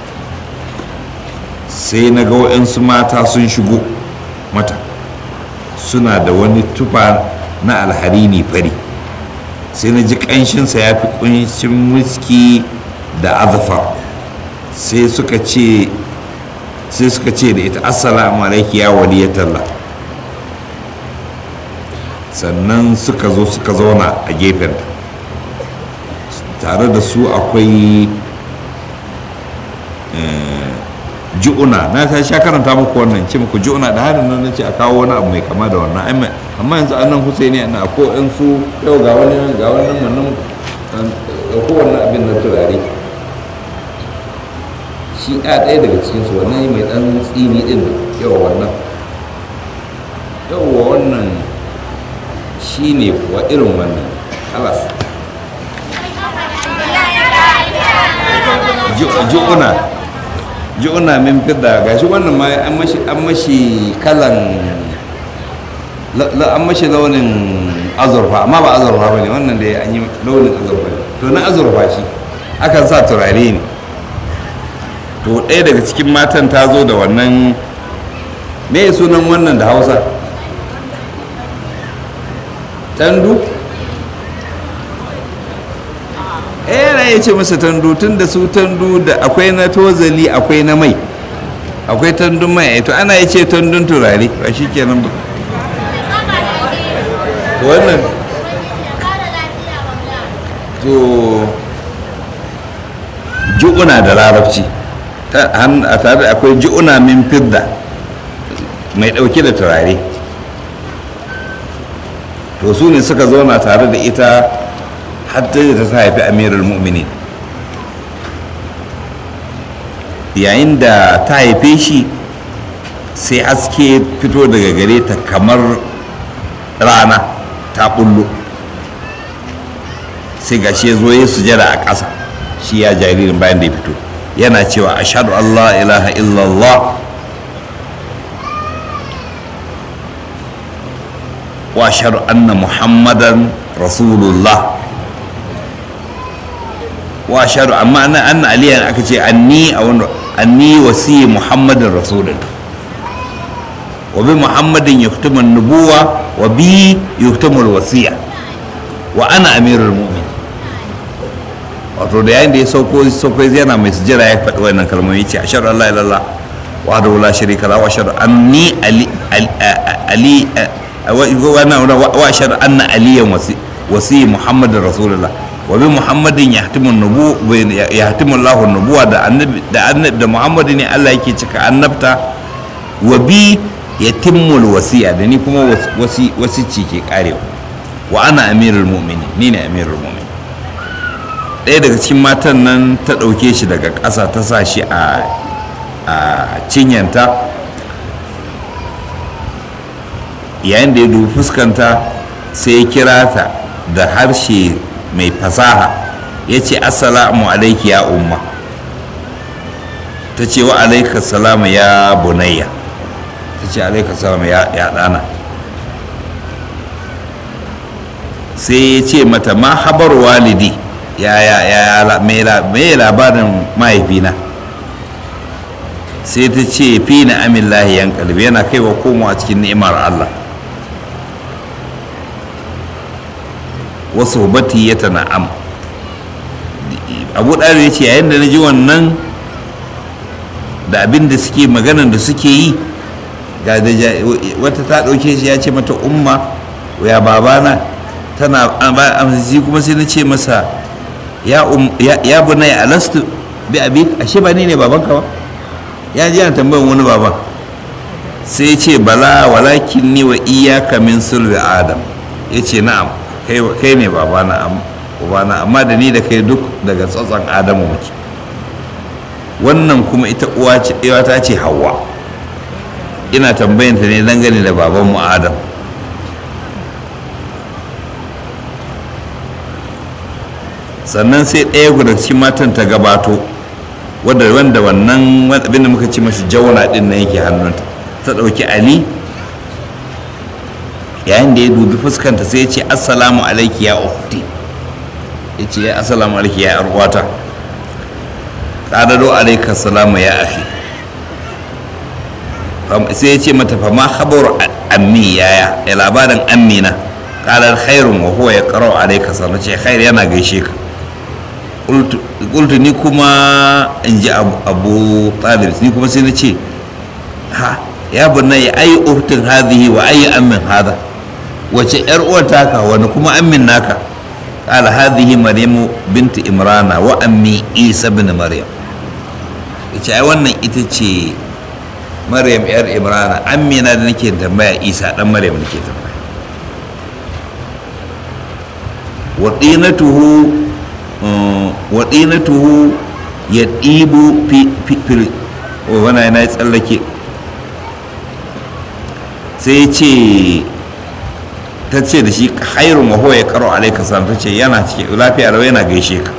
[SPEAKER 1] sai na ga waɗansu mata sun shigo mata suna da wani tufa na alharini fari sai na ji ƙanshinsa ya fi ƙunshin wiski da azafar sai suka ce sai suka ce da ita assalamu alaiki ya waliyatalla sannan suka zo suka zauna a gefen tare da su akwai ju'una na ta sha karanta muku wannan ce muku ju'una da harin nan ce a kawo wani abu mai kama da wannan amma yanzu annan husaini ana ko in su yau ga wani ga wani nan da kowanne abin na turare shi a ɗaya daga cikinsu wannan mai ɗan tsini ɗin yawa wannan yawa wannan shi ne kuwa irin wannan alas ju'una ju'una min fidda gashi wannan ma an mashi kalan an mashi launin azurfa amma ba azurfa ba ne wannan da an yi launin azurfa ne to na azurfa shi akan sa turare ne to ɗaya daga cikin matan ta zo da wannan me sunan wannan da hausa tandu eh na ya ce masa tandu tun da su tandu da akwai na tozali akwai na mai akwai tandun mai to ana ya ce tandun turare ba shi kenan ba wannan to ju'una da larabci a tare akwai ju'una min fidda mai ɗauke da turare to su ne suka zauna tare da ita hatta da ta haifi amirul mu'minin yayin da ta haife shi sai haske fito daga gare ta kamar rana ta bullo sai gashi ya zo ya sujada a ƙasa shi ya jaririn bayan da ya fito yana cewa ashadu Allah ilaha illallah wa ashadu anna muhammadan rasulullah wa ashadu amma ana anna aliyan aka ce anni a wani anni wasi muhammadin rasulullah wa bi muhammadin yuktumu nubuwa wa bi yuktumu wasiya wa ana amirul mu'min wato da yayin da ya sauko sauko yana mai sujjara ya faɗi wannan kalmomi ce ashhadu an la ilaha illallah wa la sharika lahu wa ashhadu anni ali ali wa ashhadu anna aliyan wasi wasi muhammadin rasulullah wa bi muhammadin yahtimu nubu yahtimu Allahu nubuwa da annabi da annabi da muhammadu ne Allah yake cika annabta wa bi yatimmul wasiya da ni kuma wasi wasici ke karewa wa ana amirul mu'minin ni ne amirul mu'minin ɗaya daga cikin matan nan ta ɗauke shi daga ƙasa ta sa shi a cinyanta yayin da ya dubi fuskanta sai ya kira ta da harshe mai fasaha ya ce assalamu alaiki ya umma ta ce wa alaika salama ya bunayya ta ce alaika salama ya ɗana sai ya ce mata ma habar walidi ya ya ya mai labarin mahaifina sai ta ce fi na amin lahiyan kalbi yana kaiwa komawa cikin ni'imar Allah wasu bati ya na'am abu ɗari ya ce yayin da na ji wannan da abin da suke maganan da suke yi ga da wata ta ɗauke shi ya ce mata umma ya babana tana amsisi kuma sai na ce masa ya bunai alastu bi abi ashe ba ni ne babanka ba ya ji yana tambayan wani baban sai ce bala walakin ni wa iyaka min sulbi adam ya ce na'am kai ne babana ubana amma da ni da kai duk daga tsatson adamu muke wannan kuma ita uwa ta ce hawa ina tambayanta ne dangane da babanmu adam sannan sai ɗaya guda cikin matan ta gabato wadda wanda wannan abin da muka ci mashi jauna ɗin nan yake hannunta ta ɗauki ali yayin da ya dubi fuskanta sai ya ce assalamu alaiki ya ukhti ya ce ya assalamu alaiki ya arwata ƙadado alaika salamu ya akhi sai ya ce mata fama habar ammi yaya ya labarin ammina ƙalar khairun wa huwa ya ƙarau alaika salamu ce khair yana gaishe ka ƙultu ni kuma in ji abu talib ni kuma sai na ce ha ya bunna ya ayi uhtin hadhihi wa ayi ammin hada wace yar uwar taka wani kuma ammin naka qala hadhihi maryamu binti imrana wa ammi isa ibn maryam yace ai wannan ita ce maryam yar imrana amina da nake tambaya isa dan maryam nake tambaya wa dinatuhu wa dinatuhu ya ɗibu fil wani yana ya tsallake sai ce ta ce da shi hairun wa ya karo alaika salam ta ce yana cike lafiya rawa yana gaishe ka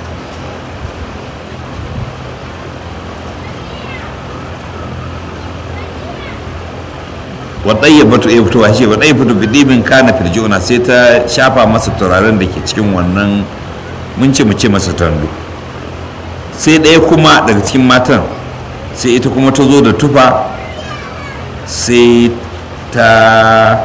[SPEAKER 1] waɗai ya batu ya fito shi waɗai fito bidibin kana firjiuna sai ta shafa masa turaren da ke cikin wannan mun ce mu ce masa tando sai ɗaya kuma daga cikin matan sai ita kuma ta zo da tufa sai ta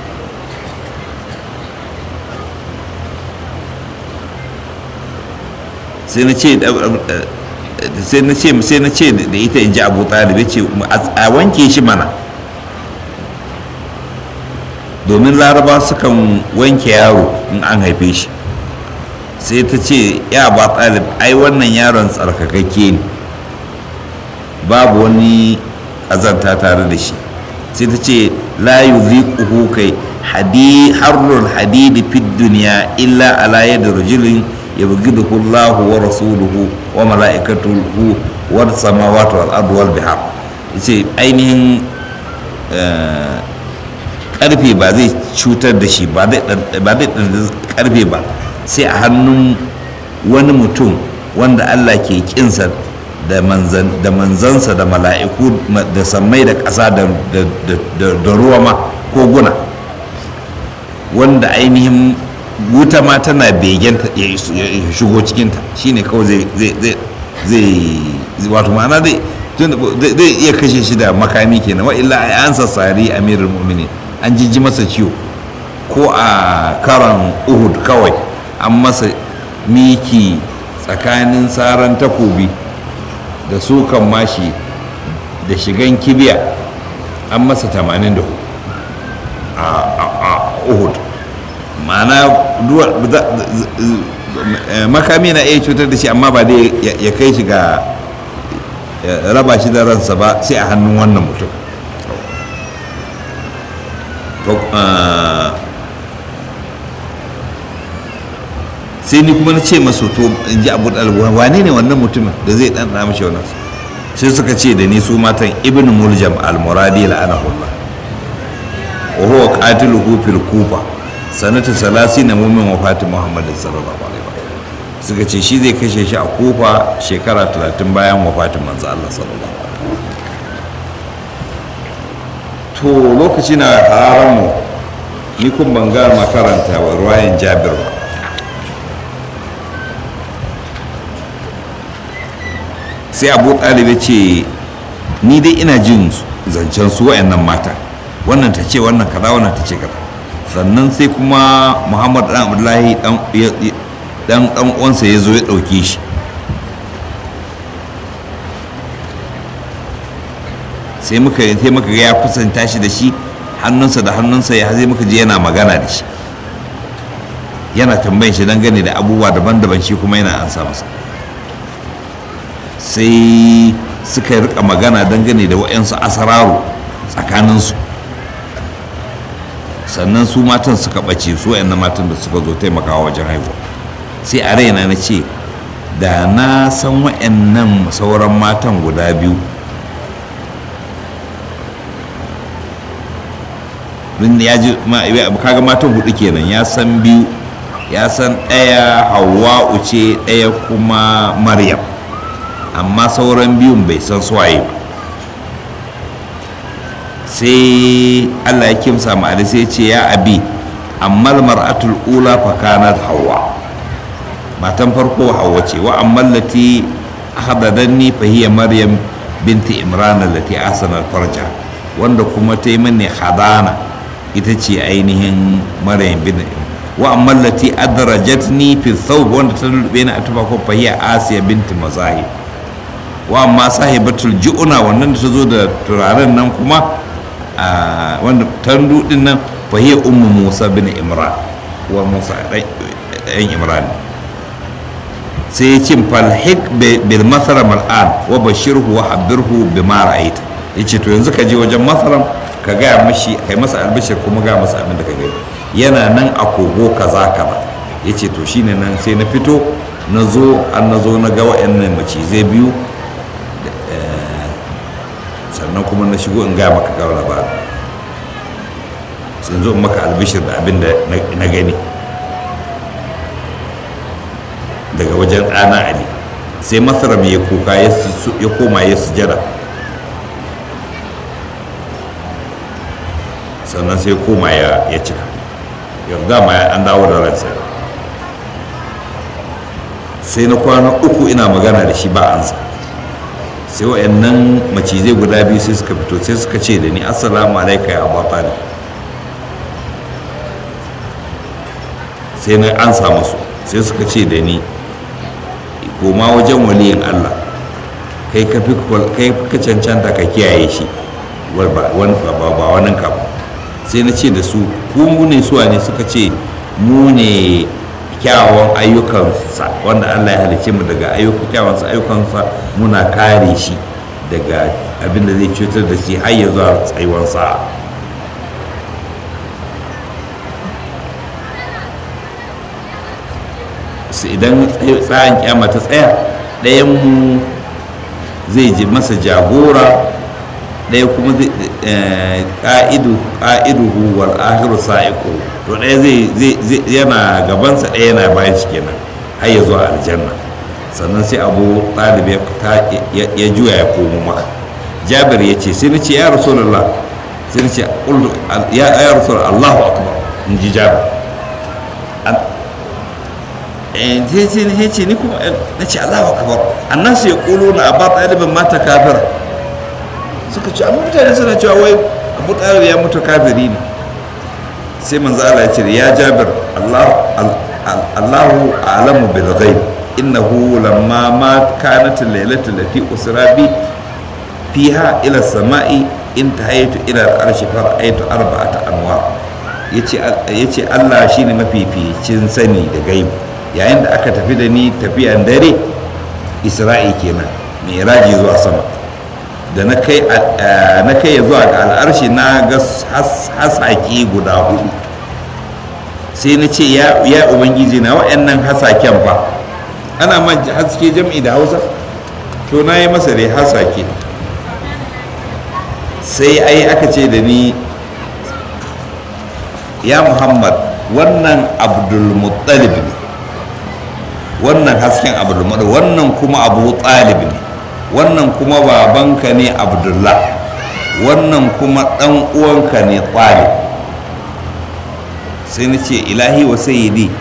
[SPEAKER 1] sai na ce sai na ce sai na ce da ita in ji abu talib ya ce a wanke shi mana domin laraba sukan wanke yaro in an haife shi sai ta ce ya ba talib ai wannan yaron tsarkakakke ne babu wani ƙazanta tare da shi sai ta ce la yuziquhu kai hadi harrul hadidi fid dunya illa ala yadi rajulin yabghiduhu Allah wa rasuluhu wa malaikatuhu wa samawati wal ardi wal bihar yace ainihin karfe ba zai cutar da shi ba zai karfe ba sai a hannun wani mutum wanda Allah ke kinsa da manzansa da mala'iku da sammai da ƙasa da ruwa ma ko guna wanda ainihin wuta ma tana begen ya shigo cikinta shine kawai zai wato ma'ana zai iya kashe shi da makami kenan wa illa ai an sassari amirul mu'minin an jijji masa ciwo ko a karan uhud kawai an masa miki tsakanin tsaron takobi da sukan mashi da shigan kibiya an masa 84 a uhud ma'ana makami na iya cutar da shi amma ba dai ya kai shi ga raba shi da ransa ba sai a hannun wannan mutum sai ni kuma na ce masu to in ji abu ɗalwa wane ne wannan mutumin da zai ɗan ɗan mashi wannan sai suka ce da ni su matan ibn muljam al-muradi la'anahullah wa huwa qatiluhu fil kufa sanata salasi na mumin wafatin muhammadin sallallahu alaihi wa suka ce shi zai kashe shi a kufa shekara 30 bayan wafatin manzo Allah sallallahu alaihi to lokaci na hararan mu ni kun ban ga makaranta wa ruwayan jabir ba sai abu ɗalibai ce ni dai ina jin zancen su wa'annan mata wannan ta ce wannan kaza wannan ta ce kaza sannan sai kuma muhammad dan abdullahi dan dan uwansa ya zo ya ɗauke shi sai muka sai muka ga ya kusanta shi da shi hannunsa da hannunsa ya zai muka je yana magana da shi yana tambayin shi dangane da abubuwa daban-daban shi kuma yana ansa masa sai suka rika magana dangane da wa'yansu asararu tsakaninsu sannan su matan suka ɓace su wa'yan matan da suka zo taimakawa wajen haihuwa sai a raina na ce da na san wa'yannan sauran matan guda biyu ya ji kaga matan hudu kenan ya san biyu ya san ɗaya hawa'u ce ɗaya kuma maryam amma sauran biyun bai san suwaye ba sai allah ya kimsa ma'adi sai ce ya abi amma mar'atul ula fa kanat hawa matan farko hawa ce wa amma lati ahadadanni fa hiya maryam binti imran allati asana farja wanda kuma ta yi mani hadana ita ce ainihin maryam bin wa amma lati adrajatni fi thawb wanda ta lulube ni a tufa ko fa hiya asiya binti mazahib wa amma sahibatul ju'una wannan da ta zo da turaren nan kuma wanda tandu din nan fa hiya ummu musa bin imran wa musa dan imran sai ya ce falhik bil masaram al'an wa bashirhu wa habirhu bima ra'aita yace to yanzu ka je wajen masaram ka gaya mashi kai masa albishir kuma ga masa abin da ka gani yana nan a kogo kaza kaza yace to shine nan sai na fito na zo an na zo na ga wa'annan macizai biyu sannan kuma na shigo in gaya maka kawo labarin sun zo maka albishir da abin da na gani daga wajen ɗana ali sai masara mai kuka ya koma ya sujada sannan sai koma ya cika yanzu ma an dawo da ransa sai na kwana uku ina magana da shi ba ansa sai wa'annan macizai guda biyu sai suka fito sai suka ce da ni assalamu alaika ya abu talib sai na ansa musu sai suka ce da ni koma wajen waliyin allah kai ka fi ka cancanta ka kiyaye shi ba wani ka sai na ce da su ku mu ne suwa ne suka ce mu ne kyawawan ayyukansa wanda allah ya halice mu daga kyawawan ayyukansa muna kare shi daga abin da zai cutar da shi har ya zuwa tsayuwan sa'a idan tsayin kyama ta tsaya ɗayan mu zai ji masa jagora ɗaya kuma ƙa'idu ƙa'iduhu wal akhiru sa'iqu to ɗaya zai yana gabansa ɗaya yana bayan shi kenan har ya zuwa aljanna sannan sai abu ɗalib ya juya ya komo maka jabir ya ce sai na ce ya rasulullah sai na ce ya rasulullah allahu akbar in ji jabir sai ce ni kuma na ce allahu akbar annasu ya ƙulu na abba ɗalibin mata kafir suka ce amma mutane suna cewa wai abu ɗalib ya mutu kafiri ne sai manzo Allah ya ce ya jabir Allahu a'lamu bil ghaib innahu lamma ma kanat al-lailatu allati usra bi fiha ila samai intahaytu ila al-arshi fara'aytu arba'ata anwar yace yace Allah shine mafificin sani da gaibi yayin da aka tafi da ni tafiyan dare isra'i kenan mai zuwa sama da na kai na kai zuwa ga al'arshi na ga hasaki guda hudu sai na ce ya ubangiji na wa'annan hasaken fa ana man haske jam'i da hausa to na yi masa dai hasake sai ai aka ce da ni ya muhammad wannan abdulmuttalib ne wannan hasken abdulmuttalib wannan kuma abu talib ne wannan kuma babanka ne abdullah wannan kuma dan uwanka ne talib sai na ce ilahi wa sayyidi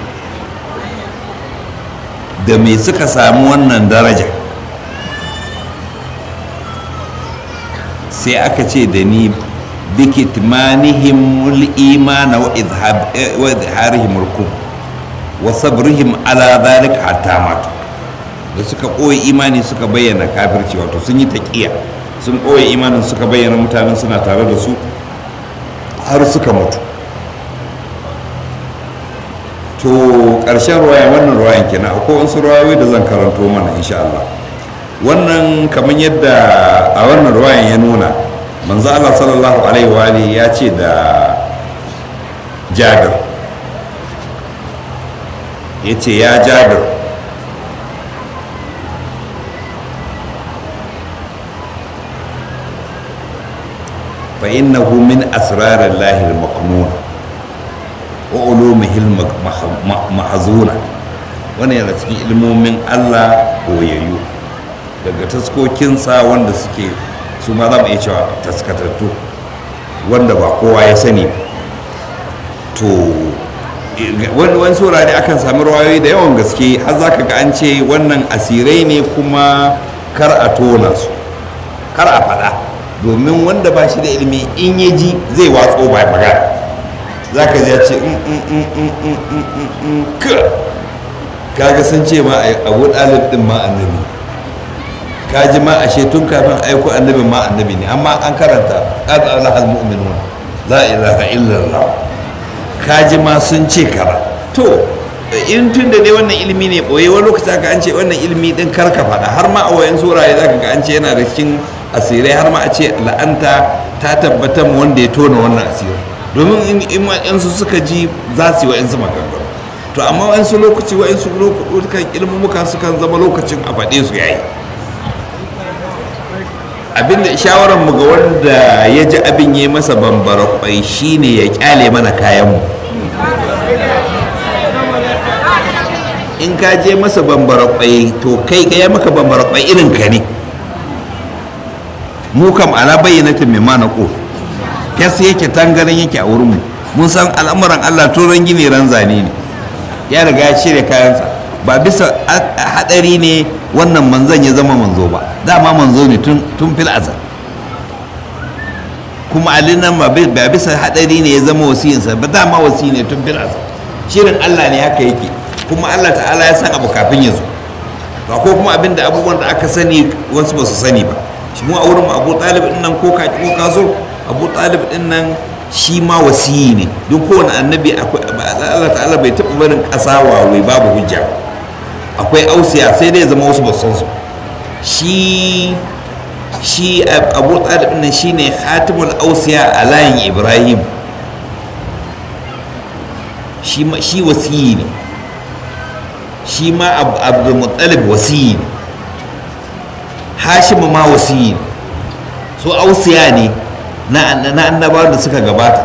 [SPEAKER 1] da me suka samu wannan daraja sai aka ce da ni bikitmanihim al-imana wa izharihim al-kufr wa sabrihim ala dhalika hatta matu da suka ɓoye imani suka bayyana kafirci wato sun yi taƙiya sun ɓoye imanin suka bayyana mutanen suna tare da su har suka mutu to ƙarshen ruwaya wannan ruwayan kenan akwai wasu ruwayoyi da zan karanto mana insha Allah wannan kamar yadda a wannan ruwayan ya nuna manzo Allah sallallahu alaihi wa alihi ya ce da Jabir ya ce ya Jabir fa innahu min asrarillahi al-maqnun wa ulumihi al-mahzuna wannan yana cikin ilmomin Allah koyayyu daga taskokinsa wanda suke su ma za mu iya cewa taskatattu wanda ba kowa ya sani to wani saurari akan sami rawayoyi da yawan gaske har za ka ga an ce wannan asirai ne kuma kar a tona su kar a faɗa domin wanda ba shi da ilimi in ya ji zai watso ba magana za ka ji ya ce kaga sun ce ma abu ɗalib ɗin ma annabi ka ji ma ashe tun kafin aiko annabi ma annabi ne amma an karanta qad alahal mu'minun la ilaha illallah ka ji ma sun ce kara to in tun da ne wannan ilimi ne boye wani lokaci aka an ce wannan ilimi din karka faɗa har ma a wayan suraye zaka ga an ce yana da cikin asirai har ma a ce la'anta ta tabbatar mu wanda ya tona wannan asirai domin in su suka ji za su yi wa'insu maganganu to amma wa'insu lokaci wa'insu lokutan ilmumuka sukan zama lokacin a faɗe su yayi abinda shawarar mu ga wanda ya ji abin yi masa bambara kwai shine ya kyale mana kayanmu in ka je masa bambara kwai to kai ga ya maka bambara kwai irin ka ne mu kam ala bayyanatin mai mana ko fes yake tangaran yake a wurinmu mun san al'amuran allah turan gini ran zane ne ya riga ya shirya kayansa ba bisa hadari ne wannan manzon ya zama manzo ba dama manzo ne tun fil azal kuma ali nan ba bisa hadari ne ya zama wasiyinsa ba dama wasi ne tun fil azal shirin Allah ne haka yake kuma Allah ta'ala ya san abu kafin ya zo ba ko kuma abin da abubuwan da aka sani wasu ba su sani ba shi mu a wurin Abu Talib din nan ko ka ko ka so Abu Talib din nan shi ma wasiyi ne duk kowane annabi akwai Allah ta'ala bai taɓa barin ƙasa wawai babu hujja akwai ausiya sai dai zama wasu basu su shi shi abu talib nan shine khatimul ausiya a layin ibrahim shi shi wasiyi ne shi ma abdul muttalib wasiyi ne hashim ma wasiyi ne so ausiya ne na annabawan da suka gabata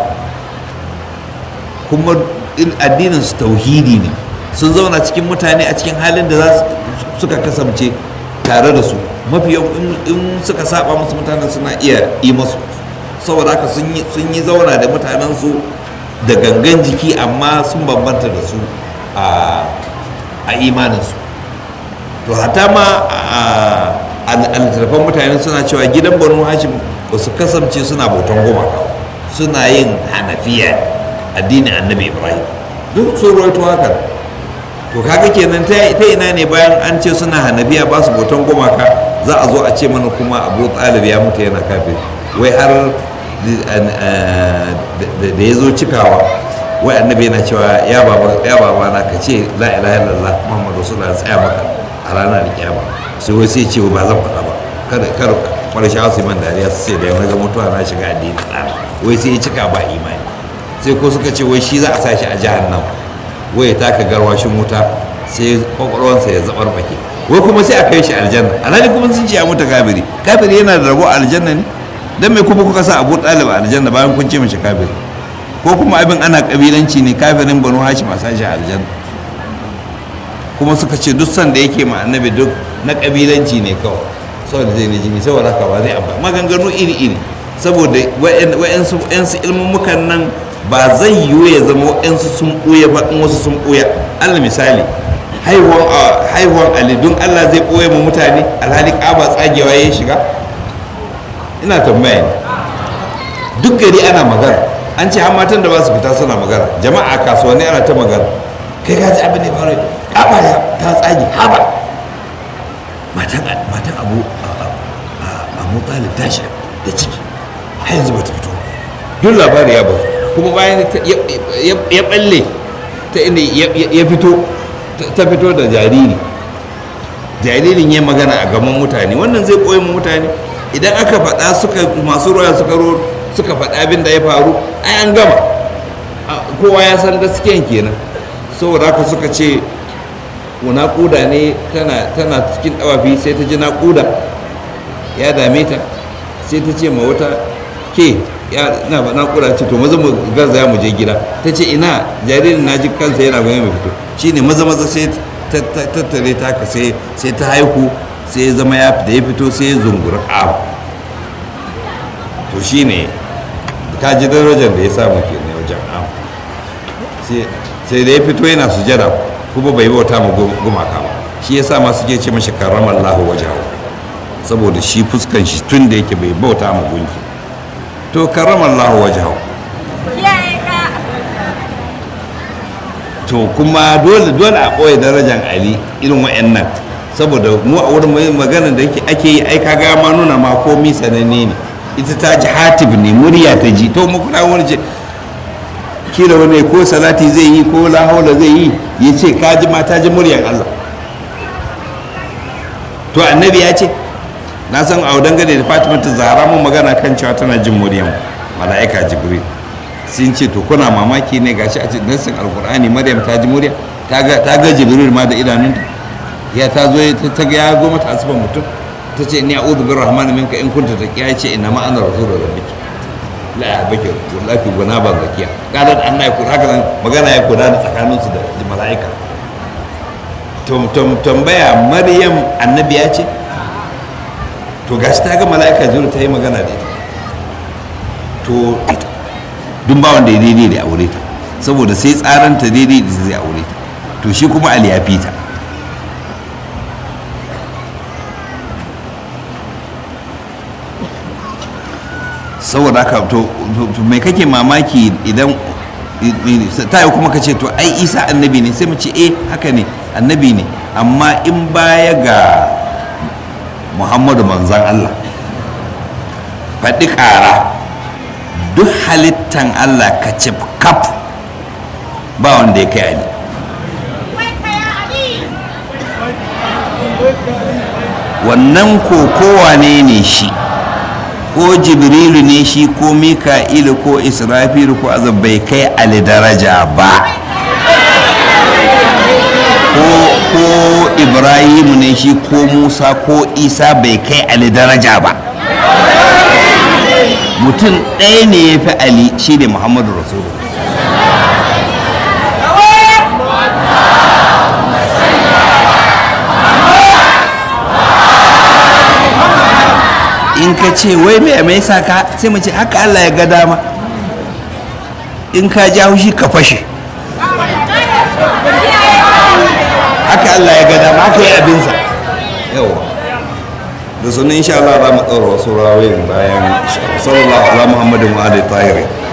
[SPEAKER 1] kuma addinin su tauhidi ne sun zauna cikin mutane a cikin halin da za suka kasance tare da su mafi in suka saba musu mutanen suna iya yi masu saboda haka sun yi zauna da mutanensu da gangan jiki amma sun bambanta da su a imaninsu to hata ma a littattafan mutane suna cewa gidan banu hashim ba su kasance suna bautan gumaka suna yin hanafiya addinin annabi ibrahim duk sun rawaito haka to kaga kenan ta ina ne bayan an ce suna hanabiya ba su bautan gumaka za a zo a ce mana kuma abu talib ya mutu yana kafin wai har da ya zo cikawa wai annabi yana cewa ya baba ya baba na ka ce la ilaha illallah muhammadu rasulullah tsaya maka a ranar kiyama sai wai sai ce ba zan faɗa ba kada kar kwallo shi asu man dariya su ce da yau ga mutuwa na shiga addini ɗana wai sai ya cika ba imani sai ko suka ce wai shi za a sa shi a jahannam wai ya taka garwashin wuta sai kwakwalwansa ya zabar baki wai kuma sai a kai shi aljanna alhali kuma sun ce ya mutu kafiri kafiri yana da rabo a aljanna ne dan me kuma kuka sa abu ɗalib a aljanna bayan kun ce mashi kafiri ko kuma abin ana kabilanci ne kafirin banu hashim a sashi aljanna kuma suka ce duk sanda yake ma annabi duk na kabilanci ne kawai saboda zai ne jini saboda haka ba zai amfani maganganu iri-iri saboda wa'yansu ilmummukan nan ba zai yiwu ya zama wa'yansu sun ɓuya ba in wasu sun ɓuya allah misali haihuwan ali don allah zai ɓoye ma mutane alhali ƙaba tsagewa ya shiga ina tambaya ne duk gari ana magana an ce har matan da ba su fita suna magana jama'a kasuwanni ana ta magana kai ka ji abin da ya faru ƙaba ta tsage haba matan abu abu talib ta sha da ciki har yanzu bata fito duk labari ya bazu kuma bayan ya balle ta inda ya fito ta fito da jariri jaririn ya magana a gaban mutane wannan zai koyi mutane idan aka faɗa suka masu ruwa suka ro suka faɗa abin da ya faru ai an gama kowa ya san gaskiyan kenan saboda haka suka ce naƙuda ne tana cikin ɗawafi sai ta ji naƙuda ya dame ta sai ta ce ma wata ke ya na ba naƙuda ce to maza mu gaza ya mu je gida ta ce ina jaririn na ji kansa yana gwani mai fito shine maza maza sai tattare ta ka sai ta haihu sai ya zama ya fita ya fito sai ya zungura ƙafa to shine ka ji darajar da ya samu ke ne wajen am sai da ya fito yana sujada kuma bai bauta ma gumaka ba shi yasa ma suke ce mashi karramar lahu wajahu saboda shi fuskan shi tun da yake bai bauta ma gunki to karramar lahu wajahu to kuma dole dole a ɓoye darajar ali irin wa'annan saboda mu a wurin magana da ake yi ai kaga ma nuna ma komi sananne ne ita ta ji hatib ne murya ta ji to mu kuna wani ce kila wani ko salati zai yi ko la haula zai yi ya ce ka ji ma ta ji muryar Allah to annabi ya ce na san a dangane da fatima ta zahara mun magana kan cewa tana jin muryar mala'ika jibril sun ce to kuna mamaki ne gashi a cikin nassin alkur'ani maryam ta ji murya ta ga jibril ma da idanunta ya ta zo ta ga ya zo mata asiban mutum ta ce ni a'udhu birrahmani minka in kunta taqiya ya ce inna ma ana rasulur rabbiki la ya bake wallahi guna ban zakiya kadan Allah ya kula haka nan magana ya kula da tsakanin su da mala'ika to tambaya maryam annabi ya ce to gashi ta ga mala'ika zuru ta yi magana da ita to ita dun ba wanda ya daidai da aure ta saboda sai tsaranta daidai da zai aure ta to shi kuma ali ya fita saboda haka to mai kake mamaki idan ta yi kuma ka ce to ai isa annabi ne sai mu ce eh haka ne annabi ne amma in baya ga muhammadu manzan allah faɗi ƙara duk halittan allah ka ce kaf ba wanda ya kai ali wannan kokowa ne ne shi ko jibrilu ne shi ko mika'ilu ko israfilu ko azab bai kai ali daraja ba ko ibrahimu ne shi ko musa ko isa bai kai ali daraja ba mutum ɗaya ne ya fi ali shi ne muhammadu rasulu in ka ce wai mai mai sa ka sai mu ce haka Allah ya ga dama in ka ja haushi ka fashe haka Allah ya ga dama haka yi abinsa yawa da sunan insha Allah za mu ɗaura wasu rawayin bayan sallallahu ala muhammadin wa alihi tahirin